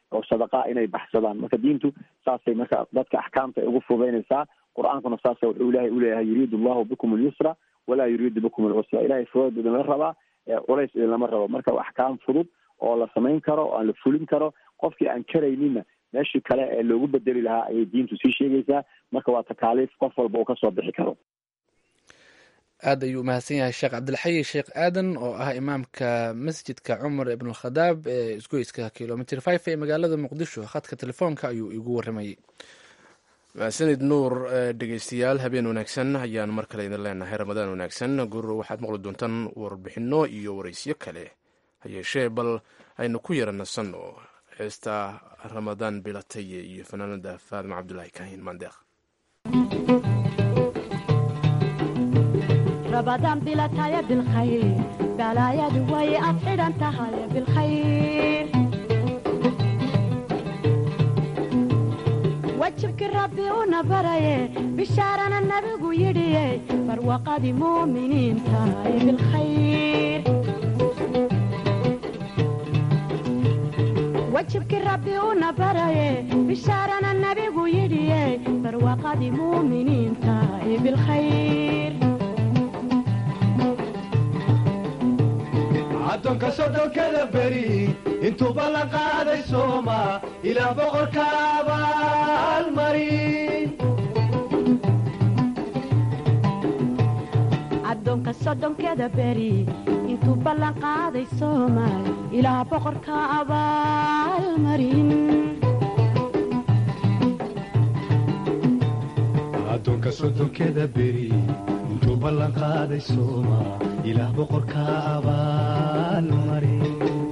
oo sadaqaa inay baxsadaan marka diintu saasay marka dadka axkaamta ay ugu fududaynaysaa qur-aankuna saasa wuxuu ilaahay uleeyahay yuriidu allahu bikum alyusra walaa yuriidu bikum alcusra ilahay fudood idinla rabaa culays idinlama rabo marka axkaam fudud oo la samayn karo oo aan la fulin karo qofkii aan karayninna meeshii kale ee loogu bedeli lahaa ayay diintu sii sheegaysaa marka waa takaaliif qof walba uu kasoo bixi karo aad ayuu umahadsan yahay sheekh cabdilxayi sheekh aadan oo ah imaamka masjidka cumar ibnulkhadaab ee isgoyska kilomitr five ee magaalada muqdisho khadka telefoonka ayuu igu waramayey mahadsanid nuur dhegeystayaal habeen wanaagsan ayaan mar kale idin leenahay ramadaan wanaagsan gurur waxaad maqli doontaan warbixino iyo wareysyo kale hayeeshee bal aynu ku yara nasanno heesta ramadaan bilataye iyo fanaanada faadima cabdulaahi kaahin maandeeq رمضان بلا تايا بالخير بلا يا دوي أفعل أنت هاي بالخير وجهك ربي ونبري بشارنا النبي يدي فروقة مؤمنين تاي بالخير وجهك ربي ونبري بشارنا النبي يدي فروقة مؤمنين تاي بالخير addoonka soddonkada beri intuu ballan qaaday sooma ilaa boqorka abaalmarin addoonka soddonkeeda beri intuu ballan qaaday soomaal ilaa boqorka abaalmarin addoonka soddonkeda beri intuu ballan qaaday sooma ilaah boqorka abaalmarin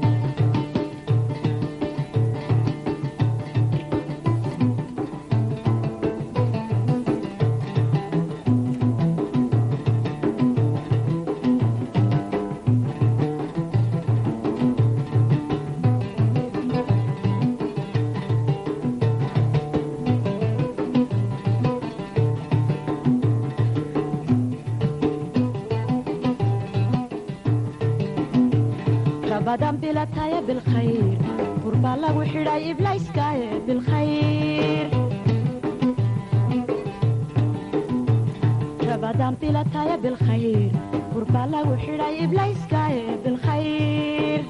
رمضان بلا تايا بالخير قربا لغو حراي إبلايس كايا بالخير رمضان بلا تايا بالخير قربا لغو حراي إبلايس كايا بالخير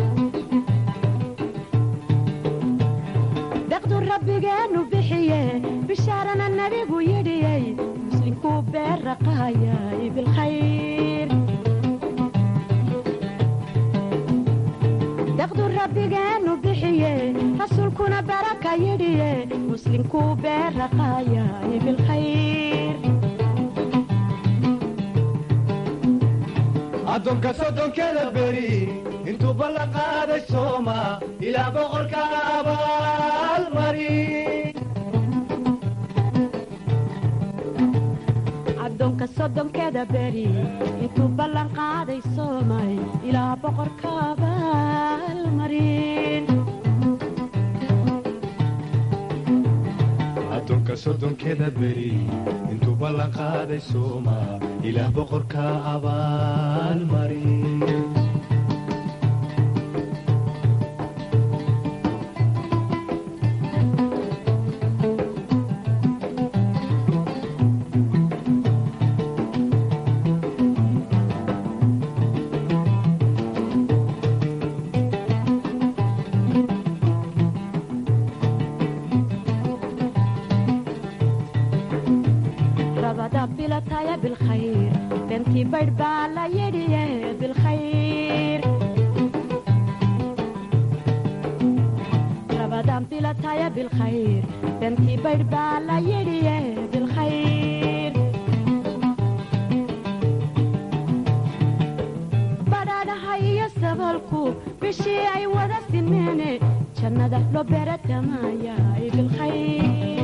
بقدو ربي جانو بحيه بشارنا النبي ويدي مسلم كوبير رقايا بالخير daqdu rabbigeenu bixiye rasuulkuna baraka yidhiye muslimkuu beeraqaayay bilkhayr addoonka soddonkeda beri intuu ballan qaaday sooma ilaa boqorka abaalmarin addoonka soddonkeeda beri intuu ballan qaaday soomay ilaa boqorka abaalmarin addoonka soddonkeda beri intuu ballan qaaday sooma ilaah boqorka abaalmarin rabada bilataya bilkhayr bentii baydh baa la yidhiye bilkhayr rabadan bilataya bilkhayr bentii baydh baa la yidhiye bilkhayr badhaadhaha iyo sabalku bishii ay wada simeene jannada loo beeratamaayaay bilkhayr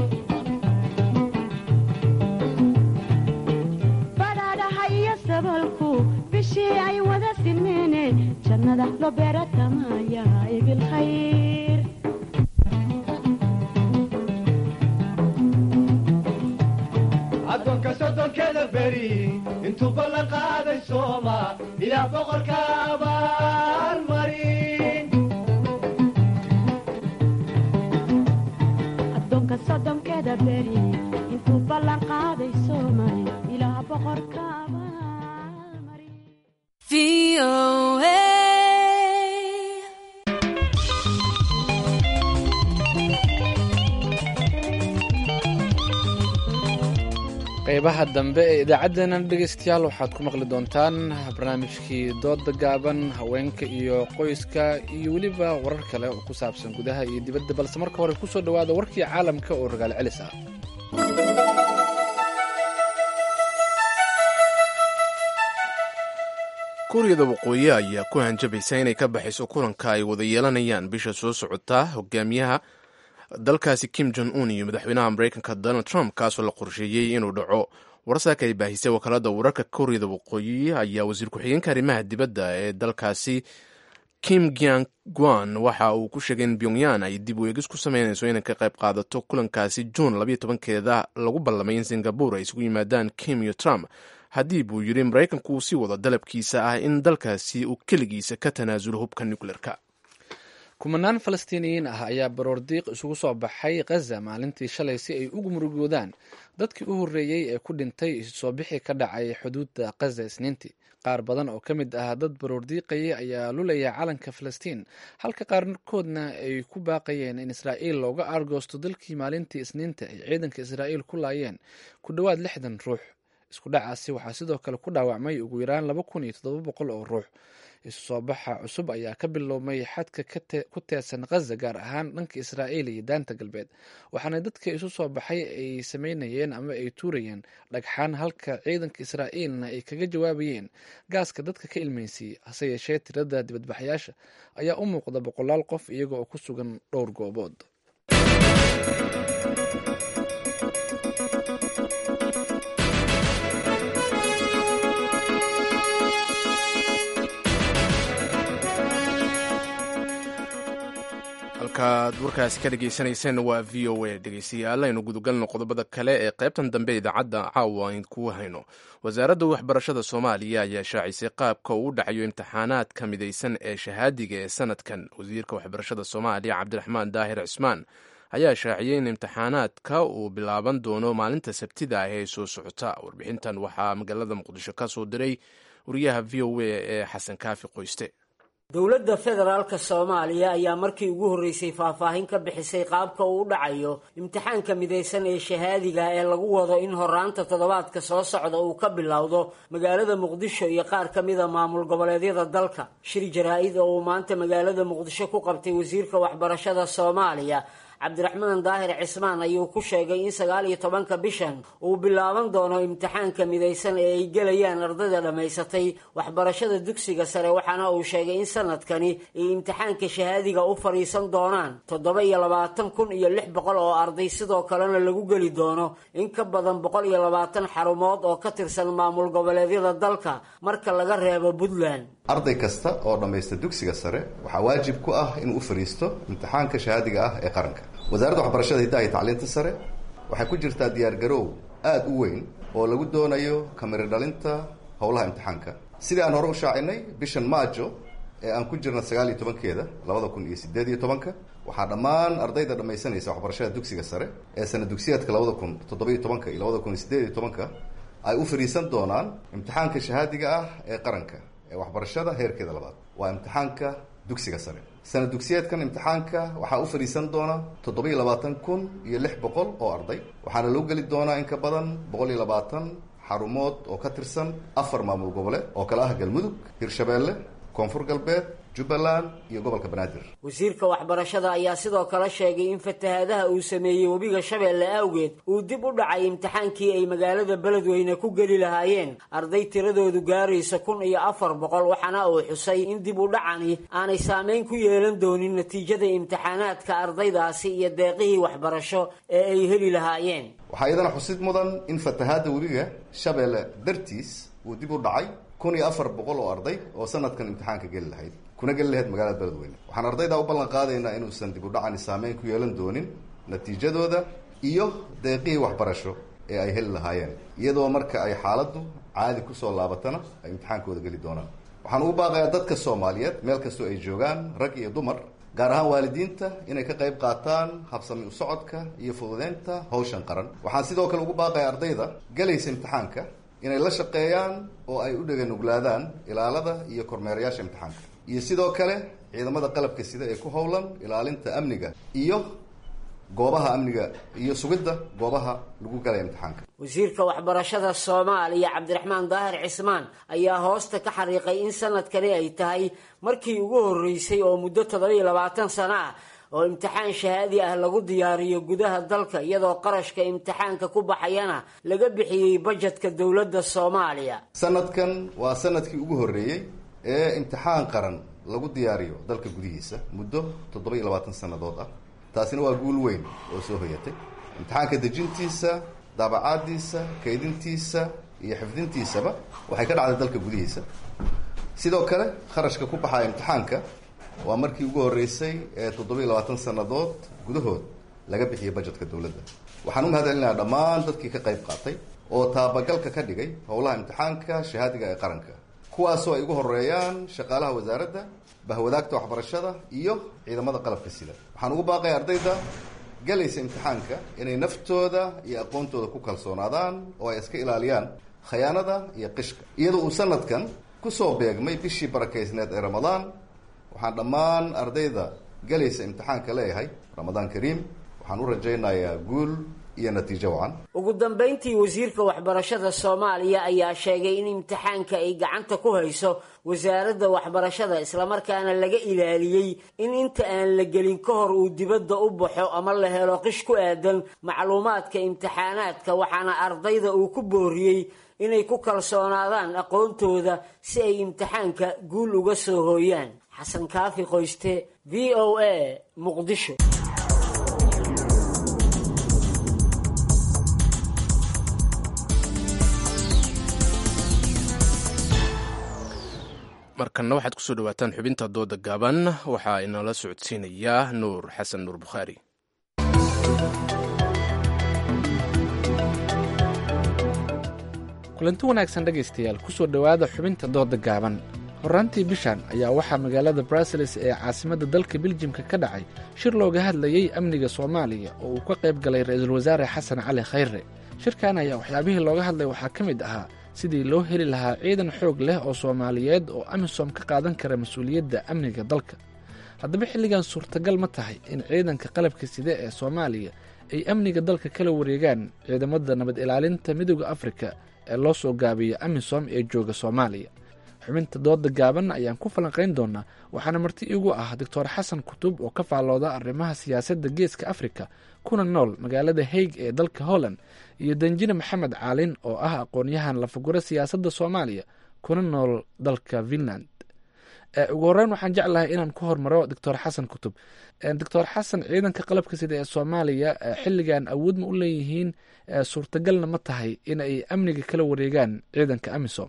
badhaadhaha iyo sabalku bishii ay wada simeene jannada loo beeratamaayaay bilkhayr addoonka soddonkeda beri intuu ballan qaaday sooma ilaa boqorka abaalmarin qeybaha dambe ee idaacaddeenan dhegaystayaal waxaad ku maqli doontaan barnaamijkii dooda gaaban haweenka iyo qoyska iyo weliba warar kale oo ku saabsan gudaha iyo dibadda balse marka hore kusoo dhowaada warkii caalamka oo ragaal celis ah kuuriyada waqooyi ayaa ku hanjabaysa inay ka baxayso kulanka ay wada yeelanayaan bisha soo socota hogaamiyaha dalkaasi kim jon un iyo madaxweynaha mareykanka donald trump kaasoo la qorsheeyey inuu dhaco warsaaka ay baahisay wakaalada wararka kuuriyada waqooyi ayaa wasiir ku-xigeenka arrimaha dibadda ee dalkaasi kim gyang gwan waxa uu ku sheegay in pyongyan ay dib u eegis ku sameynayso inay ka qayb qaadato kulankaasi juun labayo tobankeeda lagu ballamay in singabur ay isugu yimaadaan kim iyo trump haddii buu yidhi maraykanku uu sii wado dalabkiisa ah in dalkaasi uu keligiisa ka tanaasulo hubka nucleerka kumanaan falastiiniyiin ah ayaa baroordiiq isugu soo baxay khaza maalintii shalay si ay ugu murugoodaan dadkii u horreeyey ee ku dhintay soo bixi ka dhacay xuduudda khaza isniintii qaar badan oo ka mid ah dad baroordiiqayay ayaa lulaya calanka falastiin halka qaarkoodna ay ku baaqayeen in israa'iil looga aargoosto dalkii maalintii isniinta ay ciidanka israa'iil ku laayeen ku dhowaad lixdan ruux isku dhacaasi waxaa sidoo kale ku dhaawacmay ugu yaraan laba kun iyo toddoba boqol oo ruux isu soo baxa cusub ayaa ka biloomay xadka ku teedsan khaza gaar ahaan dhanka israa'iil iyo daanta galbeed waxaana dadka isu soo baxay ay sameynayeen ama ay tuurayeen dhagxaan halka ciidanka israa'iilna ay kaga jawaabayeen gaaska dadka ka ilmeysiiyey hase yeeshee tirada dibadbaxyaasha ayaa u muuqda boqolaal qof iyaga oo ku sugan dhowr goobood halkaad warkaasi ka dhegeysaneyseen waa v o a dhegeystayaal aynu gudagalno qodobada kale ee qaybtan dambe idaacadda caawa ayn kuu hayno wasaaradda waxbarashada soomaaliya ayaa shaacisay qaabka uu u dhacayo imtixaanaadka midaysan ee shahaadiga ee sanadkan wasiirka waxbarashada soomaaliya cabdiraxmaan daahir cismaan ayaa shaaciyey in imtixaanaadka uu bilaaban doono maalinta sabtida ah ee soo socota warbixintan waxaa magaalada muqdisho ka soo diray wariyaha v o a ee xasan kaafi qoyste dowladda federaalka soomaaliya ayaa markii ugu horreysay faahfaahin ka bixisay qaabka uu u dhacayo imtixaanka midaysan ee shahaadiga ee lagu wado in horaanta toddobaadka soo socda uu ka bilowdo magaalada muqdisho iyo qaar ka mida maamul goboleedyada dalka shir jaraa-id oo uu maanta magaalada muqdisho ku qabtay wasiirka waxbarashada soomaaliya cabdiraxmaan daahir cismaan ayuu ku sheegay in sagaal iyo tobanka bishan uu bilaaban doono imtixaanka midaysan ee ay gelayaan ardayda dhammaysatay waxbarashada dugsiga sare waxaana uu sheegay in sanadkani ay imtixaanka shahaadiga u fadhiisan doonaan toddoba iyo labaatan kun iyo lix boqol oo arday sidoo kalena lagu geli doono in ka badan boqol iyo labaatan xarumood oo ka tirsan maamul goboleedyada dalka marka laga reebo puntland arday kasta oo dhammaysta dugsiga sare waxaa waajib ku ah inuu u fadhiisto imtixaanka shahaadiga ah ee qaranka wasaaradda waxbarashada hiddaha iyo tacliinta sare waxay ku jirtaa diyaargaroow aada u weyn oo lagu doonayo kamiri dhalinta howlaha imtixaanka sidii aan hore u shaacinay bishan maajo ee aan ku jirna sagaal iyo tobankeeda labada kun iyo sideed iyo tobanka waxaa dhammaan ardayda dhammaysanaysa waxbarashada dugsiga sare ee sana dugsiyaadka labada kun toddoba-iyo tobanka iyo labada kun iyo sideed iyo tobanka ay u fadhiisan doonaan imtixaanka shahaadiga ah ee qaranka ee waxbarashada heerkeeda labaad waa imtixaanka dugsiga sare sana dugsiyeedkan imtixaanka waxaa u fadhiisan doona toddoba iyo labaatan kun iyo lix boqol oo arday waxaana loo geli doonaa in ka badan boqol iyo labaatan xarumood oo ka tirsan afar maamul goboleed oo kale ah galmudug hirshabeelle koonfur galbeed jubbaland iyo gobolka banaadir wasiirka waxbarashada ayaa sidoo kale sheegay in fatahaadaha uu sameeyey webiga shabeelle awgeed uu dib u dhacay imtixaankii ay magaalada beledweyne ku geli lahaayeen arday tiradoodu gaaraysa kun iyo afar boqol waxaana uu xusay in dib u dhacani aanay saameyn ku yeelan doonin natiijada imtixaanaadka ardaydaasi iyo deeqihii waxbarasho ee ay heli lahaayeen waxaa iyadana xusid mudan in fatahaadda webiga shabeelle dartiis uu dib u dhacay kun iyo afar boqol oo arday oo sanadkan imtixaanka geli lahayd kuna geli lahayd magaalada beledweyne waxaan ardaydaa u ballan qaadaynaa inuusan dib u dhacani saameyn ku yeelan doonin natiijadooda iyo deeqihii waxbarasho ee ay heli lahaayeen iyadoo marka ay xaaladdu caadi kusoo laabatana ay imtixaankooda geli doonaan waxaan ugu baaqayaa dadka soomaaliyeed meel kastoo ay joogaan rag iyo dumar gaar ahaan waalidiinta inay ka qayb qaataan habsami u socodka iyo fududeynta hawshan qaran waxaan sidoo kale ugu baaqayaa ardayda gelaysa imtixaanka inay la shaqeeyaan oo ay u dheganuglaadaan ilaalada iyo kormeerayaasha imtixaanka iyo sidoo kale ciidamada qalabka sida ee ku howlan ilaalinta amniga iyo goobaha amniga iyo sugidda goobaha lagu galaya imtixaanka wasiirka waxbarashada soomaaliya cabdiraxmaan daahir cismaan ayaa hoosta ka xariiqay in sanadkani ay tahay markii ugu horreysay oo muddo toddobiyo labaatan sano ah oo imtixaan shahaadi ah lagu diyaariyo gudaha dalka iyadoo qarashka imtixaanka ku baxayana laga bixiyey bajetka dowladda soomaaliya sanadkan waa sanadkii ugu horreeyey ee imtixaan qaran lagu diyaariyo dalka gudihiisa muddo toddoba iyo labaatan sannadood ah taasina waa guul weyn oo soo hoyatay imtixaanka dejintiisa daabacaadiisa kaydintiisa iyo xifdintiisaba waxay ka dhacday dalka gudihiisa sidoo kale kharashka ku baxaya imtixaanka waa markii ugu horreysay ee toddoba-iyo labaatan sannadood gudahood laga bixiyay bajetka dowladda waxaan u mahad celinayaa dhammaan dadkii ka qayb qaatay oo taabagalka ka dhigay howlaha imtixaanka shahaadiga ee qaranka kuwaasoo ay ugu horeeyaan shaqaalaha wasaaradda bahwadaagta waxbarashada iyo ciidamada qalabka sida waxaan ugu baaqaya ardayda galaysa imtixaanka inay naftooda iyo aqoontooda ku kalsoonaadaan oo ay iska ilaaliyaan khayaanada iyo qishka iyadoo uu sanadkan kusoo beegmay bishii barakaysneed ee ramadaan waxaan dhammaan ardayda galaysa imtixaanka leeyahay ramadaan kariim waxaan u rajaynayaa guul iyo natiijo wacan ugu dambayntii wasiirka waxbarashada soomaaliya ayaa sheegay in imtixaanka ay gacanta ku hayso wasaaradda waxbarashada islamarkaana laga ilaaliyey in inta aan la gelin ka hor uu dibadda u baxo ama la helo qish ku aadan macluumaadka imtixaanaadka waxaana ardayda uu ku booriyey inay ku kalsoonaadaan aqoontooda si ay imtixaanka guul uga soo hooyaan xasan kaafi qoyste v o a muqdisho markanna waxaad kusoo dhawaataan xubinta dooda gaaban waxaa inala socodsiinayaa nuur xasan nuur bukhaari kulanti wanaagsan dhegaystayaal kusoo dhowaada xubinta dooda gaaban horraantii bishan ayaa waxaa magaalada bruseles ee caasimadda dalka biljimka ka dhacay shir looga hadlayey amniga soomaaliya oo uu ka qayb galay ra-iisul wasaare xasan cali khayre shirkan ayaa waxyaabihii looga hadlay waxaa ka mid ahaa sidii loo heli lahaa ciidan xoog leh oo soomaaliyeed oo amisom ka qaadan kara mas-uuliyadda amniga dalka haddaba xilligan suurtagal ma tahay in ciidanka qalabka side ee soomaaliya ay amniga dalka kala wareegaan ciidamada nabad ilaalinta midooda afrika ee loo soo gaabiyo amisom ee jooga soomaaliya xubinta dooda gaaban ayaan ku falanqayn doonaa waxaana marti iigu ah doctor xasan kutub oo ka faallooda arrimaha siyaasadda geeska afrika kuna nool magaalada haig ee dalka holland iyo danjine maxamed caalin oo ah aqoon-yahan lafaguro siyaasadda soomaaliya kuna nool dalka finland ugu horeyn waxaan jeclahay inaan ku hormaro doctor xasan kutub doctor xasan ciidanka qalabka sida ee soomaaliya xilligan awood ma u leeyihiin suurtagalna ma tahay in ay amniga kala wareegaan ciidanka amisom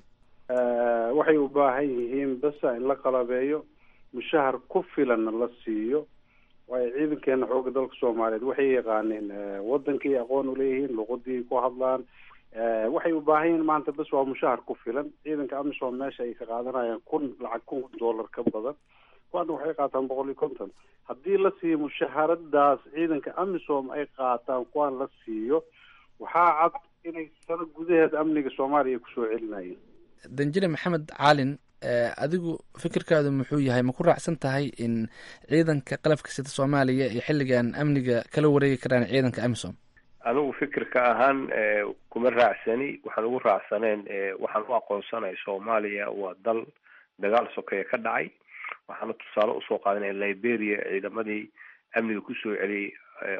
waxay u baahan yihiin basa in la qalabeeyo mushahar ku filanna la siiyo waayo ciidankeena xooga dalka soomaaliyeed waxay yaqaaneen wadankii aqoon uleeyihiin luqadii ku hadlaan waxay u baahan yihiin maanta bas waa mushahar ku filan ciidanka amisom meesha ay ka qaadanayaan kun lacag kun dollar ka badan kuwaana waxay qaataan boqol iyo konton haddii la siiyo mushaharadaas ciidanka amisom ay qaataan kuwaan la siiyo waxaa cad inay sano gudaheed amniga soomaaliya kusoo celinayeen danjine maxamed caalin adigu fikirkaadu muxuu yahay ma ku raacsan tahay in ciidanka qalabka sida soomaaliya ay xilligan amniga kala wareegi karaan ciidanka amisom anigu fikirka ahaan kuma raacsani waxaan ugu raacsaneen waxaan u aqoonsanay soomaaliya waa dal dagaal sokeeye ka dhacay waxaana tusaale usoo qaadanaya liberia ciidamadii amniga kusoo celiyey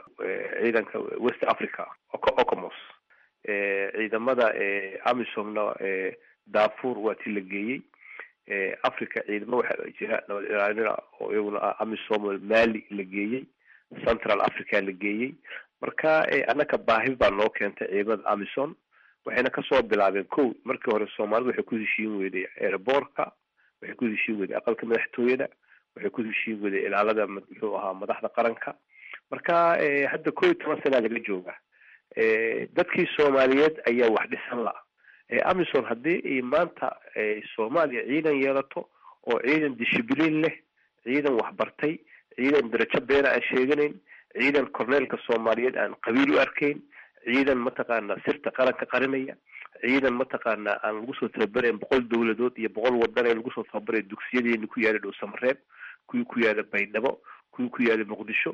ciidanka west africa ocomos ciidamada amisomna darfur waa ti la geeyey africa ciidamo waxaa jira nabad ilaalina oo iyaguna ah amisom mali la geeyey central africa la geeyey marka annaka baahi baa noo keentay ciidamada amison waxayna kasoo bilaabeen ko markii hore soomaalida waxay ku heshiin weyday airboortka waxay ku heshiin weyday aqalka madaxtooyada waxay ku heshiin weyday ilaalada muxuu ahaa madaxda qaranka marka hadda ko iyo toban sanaa laga jooga dadkii soomaaliyeed ayaa wax dhisan la amison haddii ay maanta soomaaliya ciidan yeelato oo ciidan dishibliin leh ciidan waxbartay ciidan darajo beena aan sheeganayn ciidan corneelka soomaaliyeed aan qabiil u arkayn ciidan mataqaana sirta qaranka qarinaya ciidan mataqaana aan lagu soo tababarayn boqol dowladood iyo boqol wadan ee lagu soo tababaray dugsiyadeeni ku yaala dhow samareeb kuwii ku yaala baydhabo kuwii ku yaala muqdisho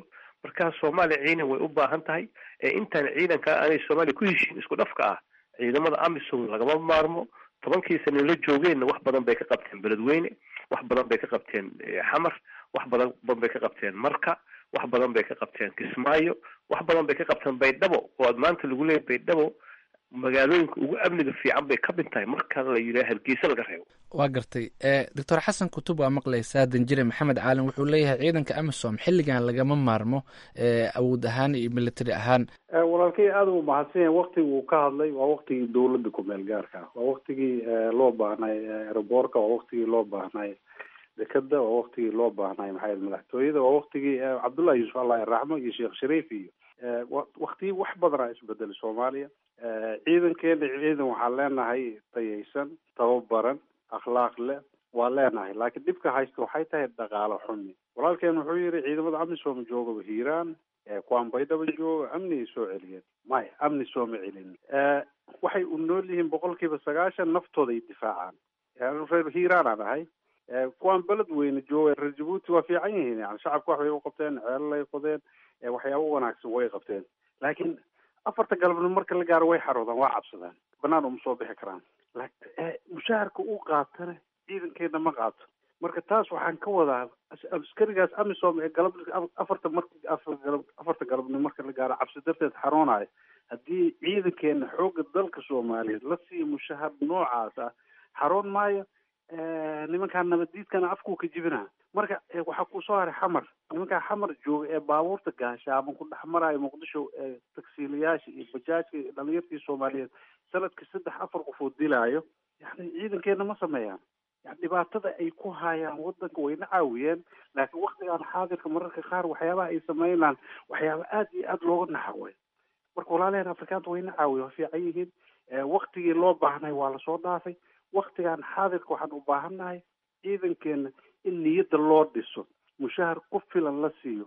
marka soomaaliya ciidan way u baahan tahay intaan ciidanka aanay soomaaliya ku heshiin isku dhafka ah ciidamada amisom lagama maarmo tobankii sana la joogeenna wax badan bay ka qabteen beledweyne wax badan bay ka qabteen xamar wax badan badan bay ka qabteen marka wax badan bay ka qabteen kismaayo wax badan bay ka qabteen baydhabo oo aad maanta lagu leeyahy baydhabo magaalooyinka ugu amniga fiican bay ka mid tahay marka la yidhaha hargeysa laga reebo waa gartay doctor xasan kutub waa maqlaysaa danjire maxamed caalin wuxuu leeyahay ciidanka amisom xilligan lagama maarmo awood ahaan iyo military ahaan walaalkay aada u mahadsan yahay waktigii uu ka hadlay waa waktigii dawladda kumeel gaarka ah waa waktigii loo baahnay aeroboorka waa waktigii loo baahnay dekeda waa waktigii loo baahnay maxaa madaxtooyada waa waktigii cabdullahi yuusuf allah iraxmo iyo sheekh shariif iyo waktigii wax badanaa isbedelay soomaaliya ciidankeena ciidan waxaan leenahay tayaysan tababaran akhlaaq leh waa leenahay laakiin dhibka haysta waxay tahay dhaqaalo xumi walaalkeen wuxuu yihi ciidamada amisom joogaba hiiraan kuwaan baydhaba jooga amnigay soo celiyeen maya amni sooma celin waxay u nool yihiin boqol kiiba sagaashan naftooda ay difaacaan reer hiiraanaan ahay kuwaan beled weyne jooga reer jabuuti waa fiican yihiin yani shacabka wax bay u qabteen ceelalay qodeen waxyaabo wanaagsan way qabteen laakiin afarta galabnimo marka la gaaro way xaroodaan waa cabsadaan banaan uma soo bixi karaan mushaharka uu qaatana ciidankeena ma qaato marka taas waxaan ka wadaa askarigaas amisom ee galab afarta mar afarta galabnimo marka la gaaro cabsi darteed xaroonayo haddii ciidankeena xoogga dalka soomaaliyeed la siiyo mushahar noocaas ah xaroon maayo nimankaa nabaddiidkana afkuu ka jibinaa marka waxaa kusoo haray xamar nimankaa xamar jooga ee baabuurta gaasha ama ku dhex maraayo muqdisho tagsiilayaasha iyo bajaajka iyo dhalinyartii soomaaliyeed sanadkii saddex afar qof oo dilaayo yani ciidankeena ma sameeyaan yani dhibaatada ay ku hayaan wadanka wayna caawiyeen laakiin waktigan xaadirka mararka qaar waxyaabaha ay sameynaan waxyaaba aada iyo aada looga naxaway marka walaalaheen afrikaanta wayna caawiya waa fiican yihiin waktigii loo baahnay waa lasoo dhaafay waktigan xaadirka waxaan u baahannahay ciidankeena in niyadda loo dhiso mushahar ku filan la siiyo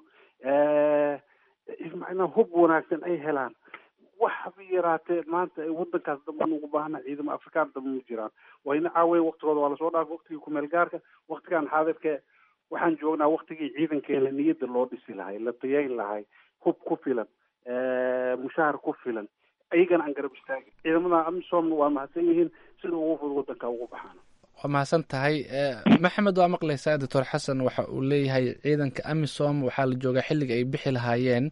macnaa hub wanaagsan ay helaan waxba yaraatee maanta wadankaas damba ugu baahana ciidamo afrikaan damba ma jiraan wayna caawiya waktigooda waa lasoo dhaafay waktigii kumeel gaarka waktigan xaadirka waxaan joognaa waktigii ciidankeena niyadda loo dhisi lahay la tayayn lahay hub ku filan mushahar ku filan ayagana aan garab istaagin ciidamada amisom waa mahadsan yihiin sida ugu fudud wadanka ugu baxaan waa mahadsan tahay maxamed waa maqlaysaa doctor xasan waxa uu leeyahay ciidanka amisom waxaa la joogaa xilliga ay bixi lahaayeen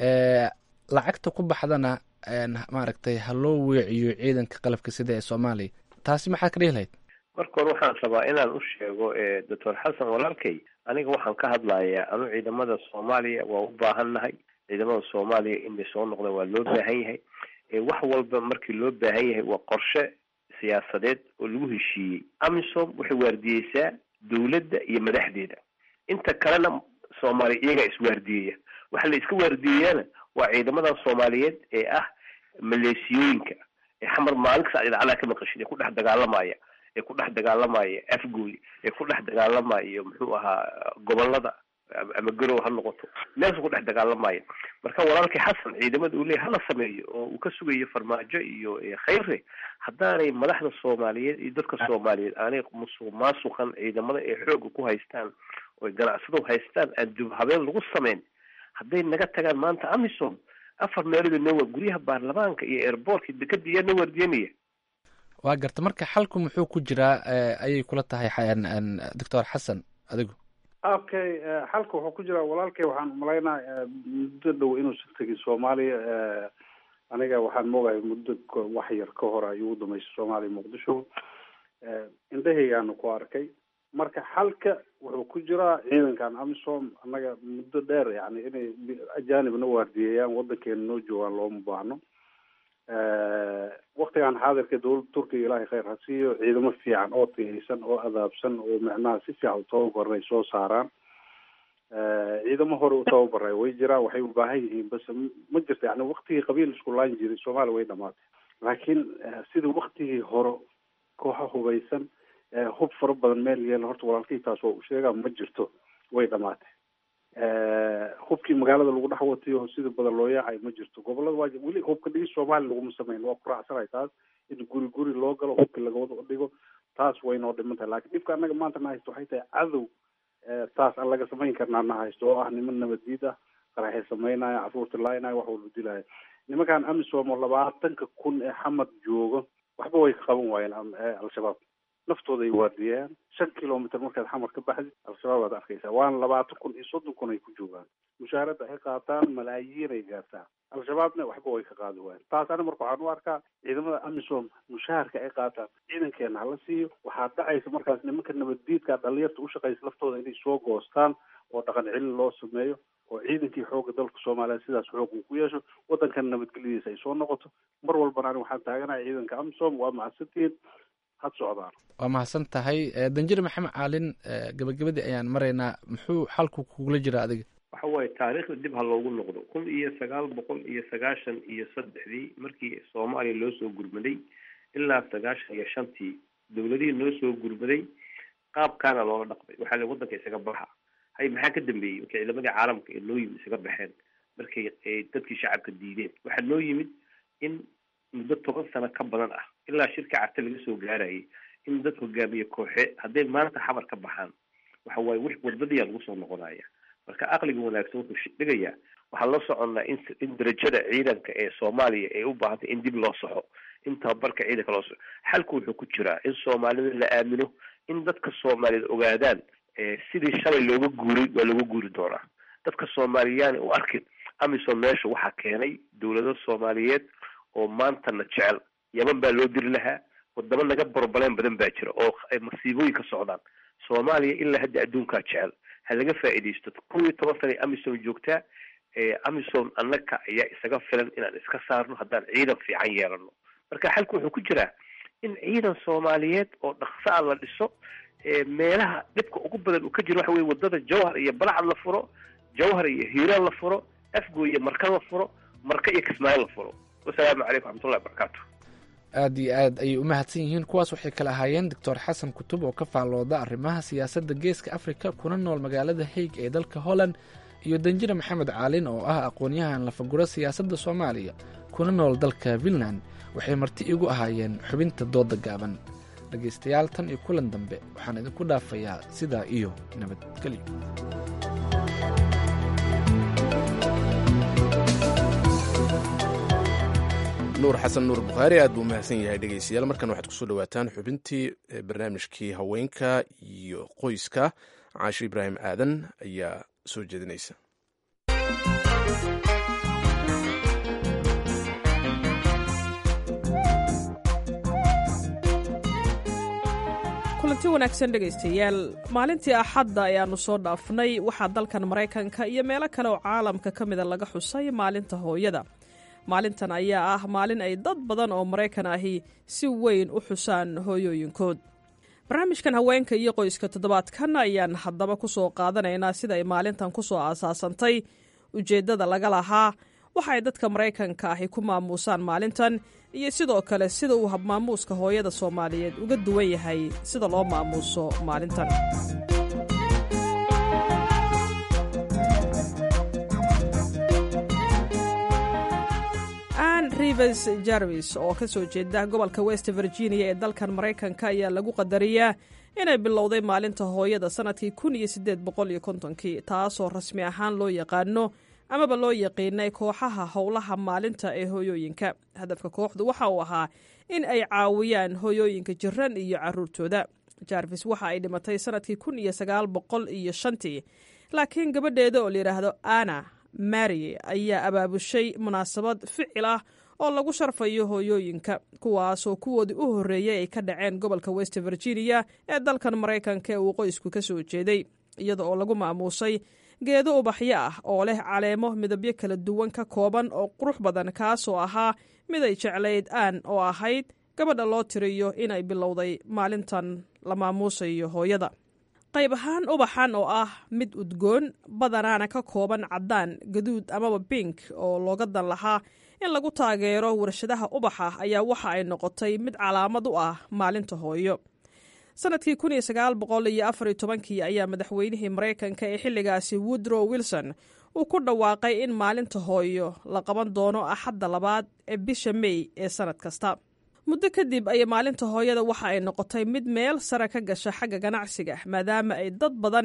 lacagta ku baxdana maaragtay ha loo weeciyo ciidanka qalabka sida ee soomaaliya taasi maxaad ka dhihi lahayd marka hore waxaan rabaa inaan u sheego doctor xasan walaalkay aniga waxaan ka hadlayaa anu ciidamada soomaaliya waa u baahannahay ciidamada soomaaliya inay soo noqdaan waa loo baahan yahay wax walba markii loo baahan yahay waa qorshe siyaasadeed oo lagu heshiiyey amisom waxay waardiyeysaa dowladda iyo madaxdeeda inta kalena soomaaliya iyagaa iswaardiyeya waxa la iska waardiyeyaana waa ciidamadan soomaaliyeed ee ah maleesiyooyinka ee xamar maalin kasta idacadaha ka maqashid ee ku dhex dagaalamaya ee ku dhex dagaalamaya afgooy ee ku dhex dagaalamaya muxuu ahaa gobolada ama garow ha noqoto meelka ku dhex dagaalamaya marka walaalkii xasan ciidamada uu leeyahy hala sameeyo oo uu ka sugayo farmaajo iyo khayre haddaanay madaxda soomaaliyeed iyo dadka soomaaliyeed aanay musuq maasuqan ciidamada ee xooga ku haystaan oy ganacsado haystaan aan dib habeen lagu sameyn hadday naga tagaan maanta amisom afar meelood noo guryaha baarlamaanka iyo airbortka dekada iyaa noo waardiyanaya waa garta marka xalku muxuu ku jiraa ayay kula tahay doctor xasan adigu okay xalka wuxuu ku jiraa walaalkay waxaan umalaynaa muddo dhow inuusan tegin soomaaliya aniga waxaan moogahay muddo wax yar ka hor ayuu u damaysay soomaaliya muqdisho indhahaygaanu ku arkay marka xalka wuxuu ku jiraa ciidankan amisom annaga muddo dheer yani inay ajanibna waardiyeeyaan wadankeena noo joogaan looma baahno waktigan xaadirka dowladda turkiga ilaahay khayr ha siiyo ciidamo fiican oo tiyaysan oo adaabsan oo micnaha si fiican utababaray soo saaraan ciidamo hore u tababaray way jiraan waxay u baahan yihiin base ma jirto yani waktigii qabiil isku laan jiray soomaaliya way dhamaatay laakiin sidii waktigii hore kooxa hubaysan hub fara badan meel yeela horta walaalkii taas oo u sheegaa ma jirto way dhamaatay hubkii magaalada lagu dhex watayo sida badan loo yaacay ma jirto gobolada waa weli hubka dhigis soomaaliya laguma sameyn waa ku raacsanay taas in guri guri loo galo hubkii lagawada dhigo taas way noo dhiman tahay lakin dhibka annaga maanta na haysto waxay tahay cadow taas aan laga samayn karnaa na haysto oo ah niman nabaddiid ah qaraxay sameynaya caruurta laynaya wax walba dilaya nimankan amisom oo labaatanka kun ee xamad joogo waxba way ka qaban waayeen al-shabaab naftooda ay waardiyeen shan kilomitr markaad xamar ka baxdi al-shabaab aad arkaysaa waana labaatan kun iyo soddon kun ay ku joogaan mushaaradda ay qaataan malaayiin ay gaartaa al-shabaabna waxba way ka qaadi waayeen taas ani marka waxaan u arkaa ciidamada amisom mushaharka ay qaataan ciidankeena hala siiyo waxaa dhacaysa markaas nimanka nabaddiidka dhalinyarta ushaqaysa laftooda inay soo goostaan oo dhaqan celin loo sameeyo oo ciidankii xooga dalka soomaaliya sidaas xoog uu ku yeesho waddankan nabadgelyadiisa ay soo noqoto mar walbana ani waxaan taaganahay ciidanka amisom waa mahadsantihiin had socdaan waa mahadsan tahay danjir maxamed caalin gabagabadii ayaan maraynaa muxuu xalku kugula jira adiga waxa waaye taariikhda dib ha loogu noqdo kun iyo sagaal boqol iyo sagaashan iyo saddexdii markii soomaaliya loo soo gurmaday ilaa sagaashan iyo shantii dowladihii noo soo gurmaday qaabkaana loola dhaqmay waxaa la waddanka isaga baxa hay maxaa ka dambeeyey markay ciidamadii caalamka ee noo yimid isaga baxeen markay dadkii shacabka diideen waxaa noo yimid in muddo toban sano ka badan ah ilaa shirka carte laga soo gaarayay in dad hogaamiye kooxe hadday maanta xabar ka baxaan waxa waaye w wadadiyaa lagu soo noqonaya marka aqliga wanaagsan wuxuu dhigayaa waxaan la soconnaa in in darajada ciidanka ee soomaaliya ay u baahantay in dib loo soxo in tababarka ciidanka loo soxo xalku wuxuu ku jiraa in soomaalida la aamino in dadka soomaaliyeed ogaadaan sidii shalay looga guuray waa looga guuri doonaa dadka soomaaliyaani u arkin amisom meesha waxaa keenay dowlado soomaaliyeed oo maantana jecel yaman baa loo diri lahaa wadamo naga borbaleen badan baa jira oo ay masiibooyin ka socdaan soomaaliya ilaa hadda adduunkaa jecel ha laga faa'iidaysto kun iyo toban sana amisom joogtaa amisom annaka ayaa isaga filan inaan iska saarno haddaan ciidan fiican yeelano marka xalku wuxuu ku jiraa in ciidan soomaaliyeed oo dhaqso a la dhiso meelaha dhibka ugu badan uu ka jiro waxa weye wadada jawhar iyo balacad la furo jawhar iyo hiiraan la furo afgo iyo marka la furo marka iyo kismaayo la furo wasalaamu calaykum raxmatullahi wabarakaatu aada iyo aad ayay u mahadsan yihiin kuwaas waxay kala ahaayeen doctor xasan kutub oo ka faallooda arrimaha siyaasadda geeska afrika kuna nool magaalada haig ee dalka holland iyo danjire maxamed caalin oo ah aqoon-yahan lafaguro siyaasadda soomaaliya kuna nool dalka finland waxay marti igu ahaayeen xubinta dooda gaaban dhegaystayaal tan iyo kulan dambe waxaan idinku dhaafayaa sidaa iyo nabadgelyo nuur xasan nuur bukhaari aad buu umahadsan yahay dhegeystayaal markan waxaad kusoo dhawaataan xubintii barnaamijkii haweenka iyo qoyska caasho ibraahim aadan ayaa soo jeedinaysa kulanti wanaagsan dhegaystayaal maalintii axadda ayaannu soo dhaafnay waxaa dalkan maraykanka iyo meelo kale oo caalamka ka mida laga xusay maalinta hooyada maalintan ayaa ah maalin ay dad badan oo maraykan ahi si weyn u xusaan hooyooyinkood barnaamijkan haweenka iyo qoyska toddobaadkan ayaan haddaba ku soo qaadanaynaa sida ay maalintan ku soo aasaasantay ujeeddada laga lahaa waxa ay dadka maraykanka ahi ku maamuusaan maalintan iyo sidoo kale sida uu habmaamuuska hooyada soomaaliyeed uga duwan yahay sida loo maamuuso maalintan ann rivers jarvis oo ka soo jeeda gobolka west virginia ee dalkan maraykanka ayaa lagu qadariyaa inay bilowday maalinta hooyada sannadkii kun iyo siddeed boqol iyo kontonkii taasoo rasmi ahaan loo yaqaano amaba loo yaqiinay kooxaha howlaha maalinta ee hooyooyinka hadafka kooxdu waxa uu ahaa in ay caawiyaan hooyooyinka jiran iyo caruurtooda jarvis waxa ay dhimatay sannadkii kun iyo sagaal boqol iyo shantii laakiin gabadheeda oo layidhaahdo ana mary ayaa abaabushay munaasabad ficil ah oo lagu sharfayo hooyooyinka kuwaasoo kuwoodii u horreeyey ay ka dhaceen gobolka west virginia ee dalkan maraykanka ee uu qoysku ka soo jeeday iyada oo lagu maamuusay geedo ubaxyo ah oo leh caleemo midabyo kala duwan ka kooban oo qurux badan kaasoo ahaa mid ay jeclayd aan oo ahayd gabadha loo tiriyo inay bilowday maalintan la maamuusayo hooyada qayb ahaan ubaxan oo ah mid udgoon badanaana ka kooban caddaan gaduud amaba bink oo looga dan lahaa in lagu taageero warshadaha ubaxa ayaa waxa ay noqotay mid calaamad u ah maalinta hooyo sanadkii kun iyo sagaal boqol iyo afar iyo tobankii ayaa madaxweynihii maraykanka ee xilligaasi woodrow wilson uu ku dhawaaqay in maalinta hooyo la qaban doono axadda labaad ee bisha mey ee sannad kasta muddo kadib ayay maalinta hooyada waxa ay noqotay mid meel sare ka gasha xagga ganacsiga maadaama ay dad badan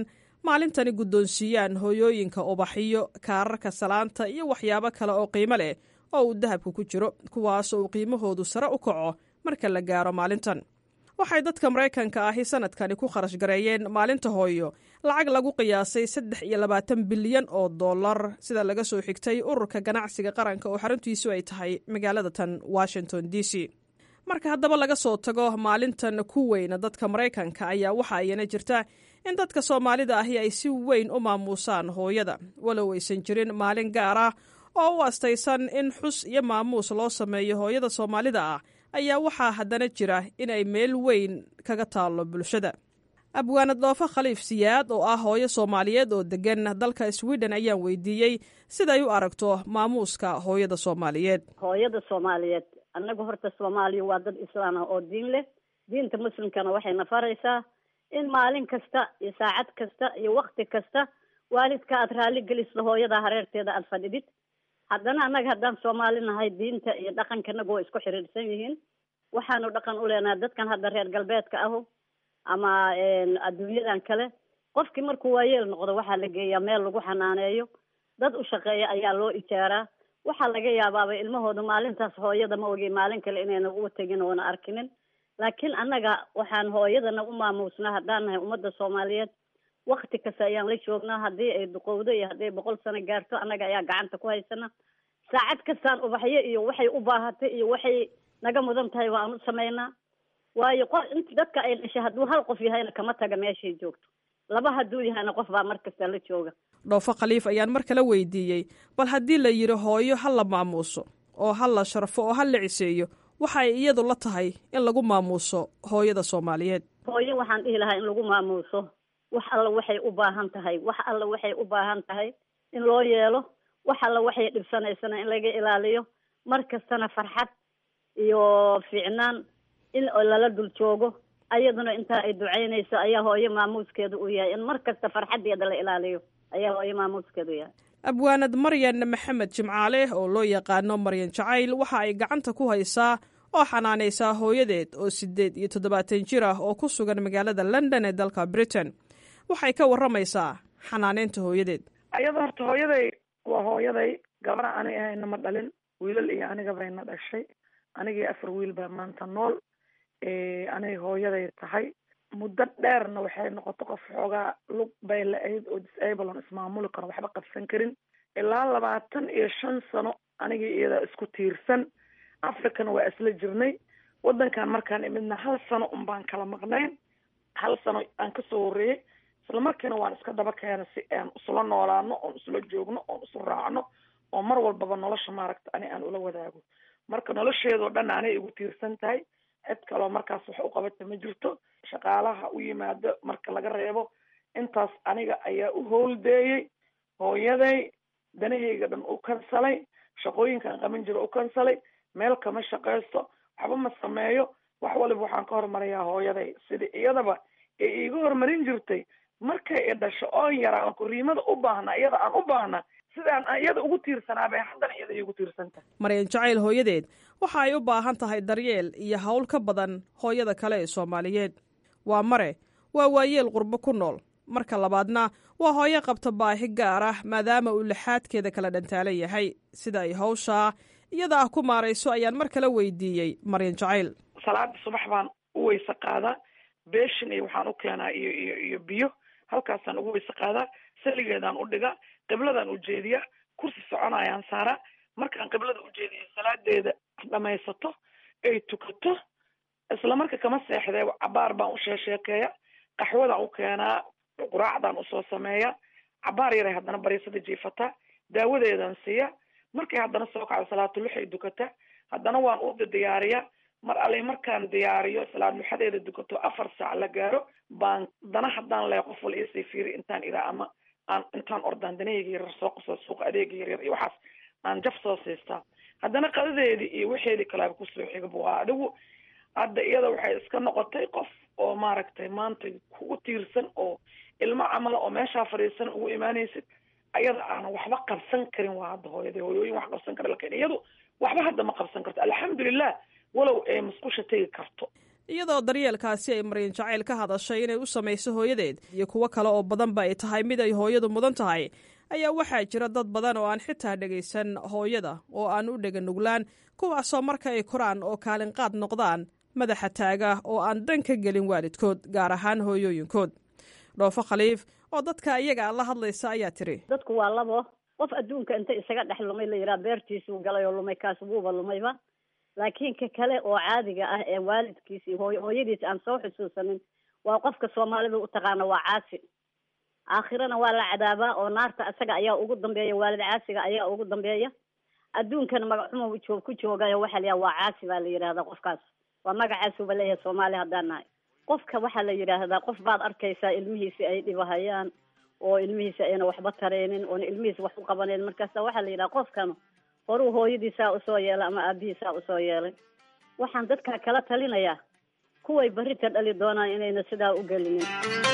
maalintani guddoonsiiyaan hooyooyinka ubaxiyo kaararka salaanta iyo waxyaabo kale oo qiimo leh oo uu dahabku ku jiro kuwaasoo uu qiimahoodu sare u kaco marka la gaaro maalintan waxay dadka maraykanka ahi sanadkani ku kharash gareeyeen maalinta hooyo lacag lagu qiyaasay saddex iyo labaatan bilyan oo dollar sida laga soo xigtay ururka ganacsiga qaranka oo xaruntiisu ay tahay magaalada tan washington d c marka haddaba laga soo tago maalintan ku weyna dadka maraykanka ayaa waxa ayana jirta in dadka soomaalida ahi ay si weyn u maamuusaan hooyada walow aysan jirin maalin gaar ah oo u astaysan in xus iyo maamuus loo sameeyo hooyada soomaalida ah ayaa waxaa haddana jira in ay meel weyn kaga taallo bulshada abwaanad dhoofo khaliif siyaad oo ah hooyo soomaaliyeed oo degan dalka sweden ayaan weydiiyey siday u aragto maamuuska hooyada soomaaliyeed hooyada soomaaliyeed annaga horta soomaaliya waa dad islaan ah oo diin leh diinta muslimkana waxayna faraysaa in maalin kasta iyo saacad kasta iyo wakti kasta waalidka aad raalli geliso hooyada hareerteeda aada fadhidid haddana annaga haddaan soomaali nahay diinta iyo dhaqankanaga waa isku xiriirsan yihiin waxaanu dhaqan u leenahay dadkan hadda reer galbeedka ahu ama adduunyadan kale qofkii markuu waayeel noqdo waxaa la geeyaa meel lagu xanaaneeyo dad u shaqeeya ayaa loo ijaaraa waxaa laga yaabaaba ilmahooda maalintaas hooyada ma ogi maalin kale inayna uga tegin oona arkinin laakiin annaga waxaan hooyadana u maamuusnaa haddaan nahay ummadda soomaaliyeed wakti kasta ayaan la joognaa haddii ay duqowdo iyo haddii ay boqol sano gaarto annaga ayaa gacanta ku haysana saacad kastaan ubaxyo iyo waxay u baahatay iyo waxay naga mudan tahay waan u samaynaa waayo qof int dadka ay dhashay hadduu hal qof yahayna kama taga meeshay joogto laba hadduu yahayna qof baa mar kasta la jooga dhoofo khaliif ayaan mar kale weydiiyey bal haddii la yidhi hooyo ha la maamuuso oo ha la sharfo oo ha la ciseeyo waxay iyadu la tahay in lagu maamuuso hooyada soomaaliyeed hooyo waxaan dhihi lahaa in lagu maamuuso wax alla waxay u baahan tahay wax alla waxay u baahan tahay in loo yeelo wax alla waxay dhibsanaysana in laga ilaaliyo mar kastana farxad iyo fiicnaan in lala dul joogo ayaduna intaa ay ducaynayso ayaa hooyo maamuuskeedu u yahay in mar kasta farxadeeda la ilaaliyo ayaa hooyo maamuuskeedu yahay abwaanad maryan maxamed jimcaale oo loo yaqaano maryan jacayl waxa ay gacanta ku haysaa oo xanaanaysaa hooyadeed oo sideed iyo toddobaatan jir ah oo ku sugan magaalada london ee dalka britain waxay ka warramaysaa xanaaneynta hooyadeed ayada horta hooyaday waa hooyaday gabara ani ahayna ma dhalin wiilal iyo aniga bayna dhashay anigii afar wiil baa maanta nool anay hooyaday tahay muddo dheerna waxay noqoto qof xoogaa lug bay la-ayd oo disable on ismaamuli karo waxba qabsan karin ilaa labaatan iyo shan sano anigii iyada isku tiirsan africana waa isla jirnay waddankan markaan imidna hal sano un baan kala maqnayn hal sano aan kasoo horreeyey isla markiina waan iska daba keena si aan isula noolaano oon isula joogno oon isu raacno oo mar walbaba nolosha maaragta ani aan ula wadaago marka nolosheedoo dhan anay igu tiirsan tahay cid kaloo markaas wax u qabata ma jirto shaqaalaha u yimaado marka laga reebo intaas aniga ayaa u howldeeyey hooyaday danahayga dhan u kansalay shaqooyinkaan qaban jiro u kansalay meel kama shaqaysto waxba ma sameeyo wax waliba waxaan ka hormarayaa hooyaday sida iyadaba ee iiga hormarin jirtay markay i dhasho oon yaraa aan kuriimada u baahna iyada aan u baahna sidaan iyada ugu tiirsanaa bay haddana iyada iigu tiirsantahay maryan jacayl hooyadeed waxa ay u baahan tahay daryeel iyo hawl ka badan hooyada kale ee soomaaliyeed waa mare waa waayeel qurbo ku nool marka labaadna waa hooyo qabta baahi gaar ah maadaama uu lixaadkeeda kala dhantaalan yahay sida ay hawshaa iyada ah ku maarayso ayaan mar kale weydiiyey maryan jacayl salaada subax baan u weyse qaadaa beeshin iyo waxaan u keenaa iyo iyo iyo biyo halkaasaan ugu weyse qaadaa saligeedaan u dhigaa qibladaan ujeediyaa kursi soconayaan saaraa markaan qiblada ujeediyo salaadeeda dhamaysato ay tukato isla marka kama seexdee cabaar baan u sheesheekeeya qaxwadaan u keenaa quraacdaan usoo sameeya cabaar yaray haddana bariisada jiifataa daawadeedaan siiya markay haddana soo kacdo salaatuluxay dukataa haddana waan u diyaariyaa mar alle markaan diyaariyo salaad muxadeeda dukato afar saac la gaaro baan dana haddaan lee qof wal iisii fiiri intaan iraa ama aan intaan ordaan danahayga yaryar soo qaso suuqa adeega yaryar iyo waxaas aan jaf soo siistaa haddana qadadeedii iyo waxeedii kalaaba kusoo xigaba waa adigu hadda iyada waxay iska noqotay qof oo maaragtay maanta kugu tiirsan oo ilmo camala oo meeshaa fadhiisan ugu imaanaysid ayada aanan waxba qabsan karin waa hadda hooyada hooyooyin wax qabsan kara lakin iyadu waxba hadda ma qabsan karto alxamdulilah walow ay musqusha tegi karto iyadoo daryeelkaasi ay maryan jacayl ka hadashay inay u samayso hooyadeed iyo kuwo kale oo badanba ay tahay mid ay hooyadu mudan tahay ayaa waxaa jira dad badan oo aan xitaa dhegaysan hooyada oo aan u dhega nuglaan kuwaasoo marka ay koraan oo kaalinqaad noqdaan madaxa taaga oo aan dan ka gelin waalidkood gaar ahaan hooyooyinkood dhoofo khaliif oo dadka iyaga la hadlaysa ayaa tiri dadku waa labo qof adduunka inta isaga dhex lumay la yidhaha beertiisuu galay oo lumay kaas wuuba lumayba laakiin ka kale oo caadiga ah ee waalidkiis iyo hooy hooyadiis aan soo xusuusanin waa qofka soomaalida u taqaana waa caasi aakhirana waa la cadaabaa oo naarta isaga ayaa ugu dambeeya waalid caasiga ayaa ugu dambeeya adduunkana magaxuma joog ku joogayo waxaa la yidhaha waa caasi baa la yidhahdaa qofkaas waa magacaasuba leeyahay soomaali haddaan nahay qofka waxaa la yidhaahdaa qof baad arkaysaa ilmihiisi ay dhibahayaan oo ilmihiisi ayna waxba tareynin oona ilmihiisi wax u qabaneyn markaasa waxaa la yidhaha qofkan horuu hooyadiisaa usoo yeelay ama aabihiisaa usoo yeelay waxaan dadka kala talinayaa kuway barita dhali doonaan inayna sidaa u gelinin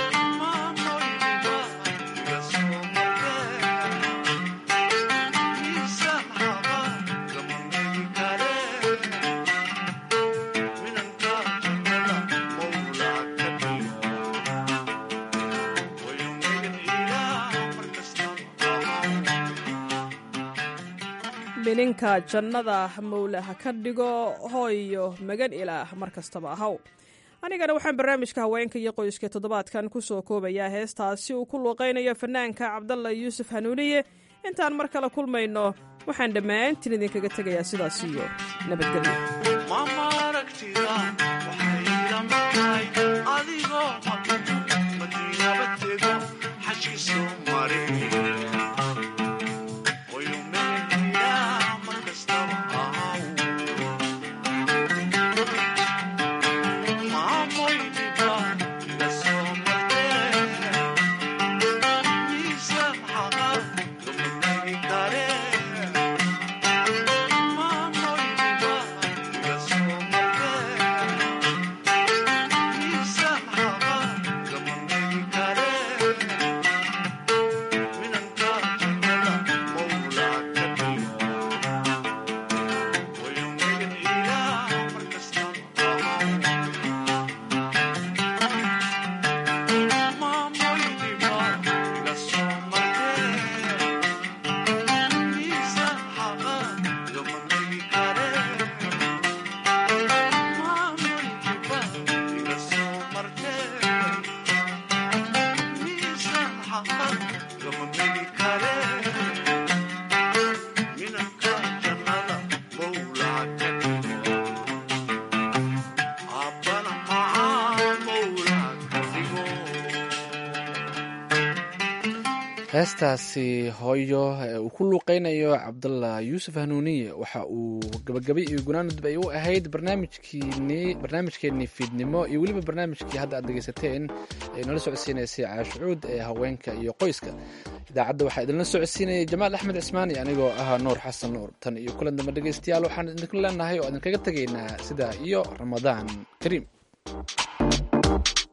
mininka jannada mawle ha ka dhigo hooyo magan ilaah mar kastaba ahaw anigana waxaan barnaamijka haweenka iyo qoyska toddobaadkan ku soo koobayaa heestaasi uu ku luuqaynayo fanaanka cabdalla yuusuf hanuuniye intaan mar kale kulmayno waxaan dhammaantiin idinkaga tegayaa sidaas iyo nabadgelyo heestaasi hooyo ee uu ku luuqeynayo cabdalla yuusuf hanuuniye waxa uu gabagabay iyo gunaanudub ay u ahayd barnaamijkiini barnaamijkeenii fiidnimo iyo weliba barnaamijkii hadda aad dhegeysateen ee nala socodsiinaysay caashucuud ee haweenka iyo qoyska idaacadda waxaa idinla socodsiinayay jamaal axmed cismaan iyo anigoo ahaa nuur xasan nuur tan iyo kulan dambe dhegeystayaal waxaan idinku leenahay oo idinkaga tegaynaa sidaa iyo ramadaan kariim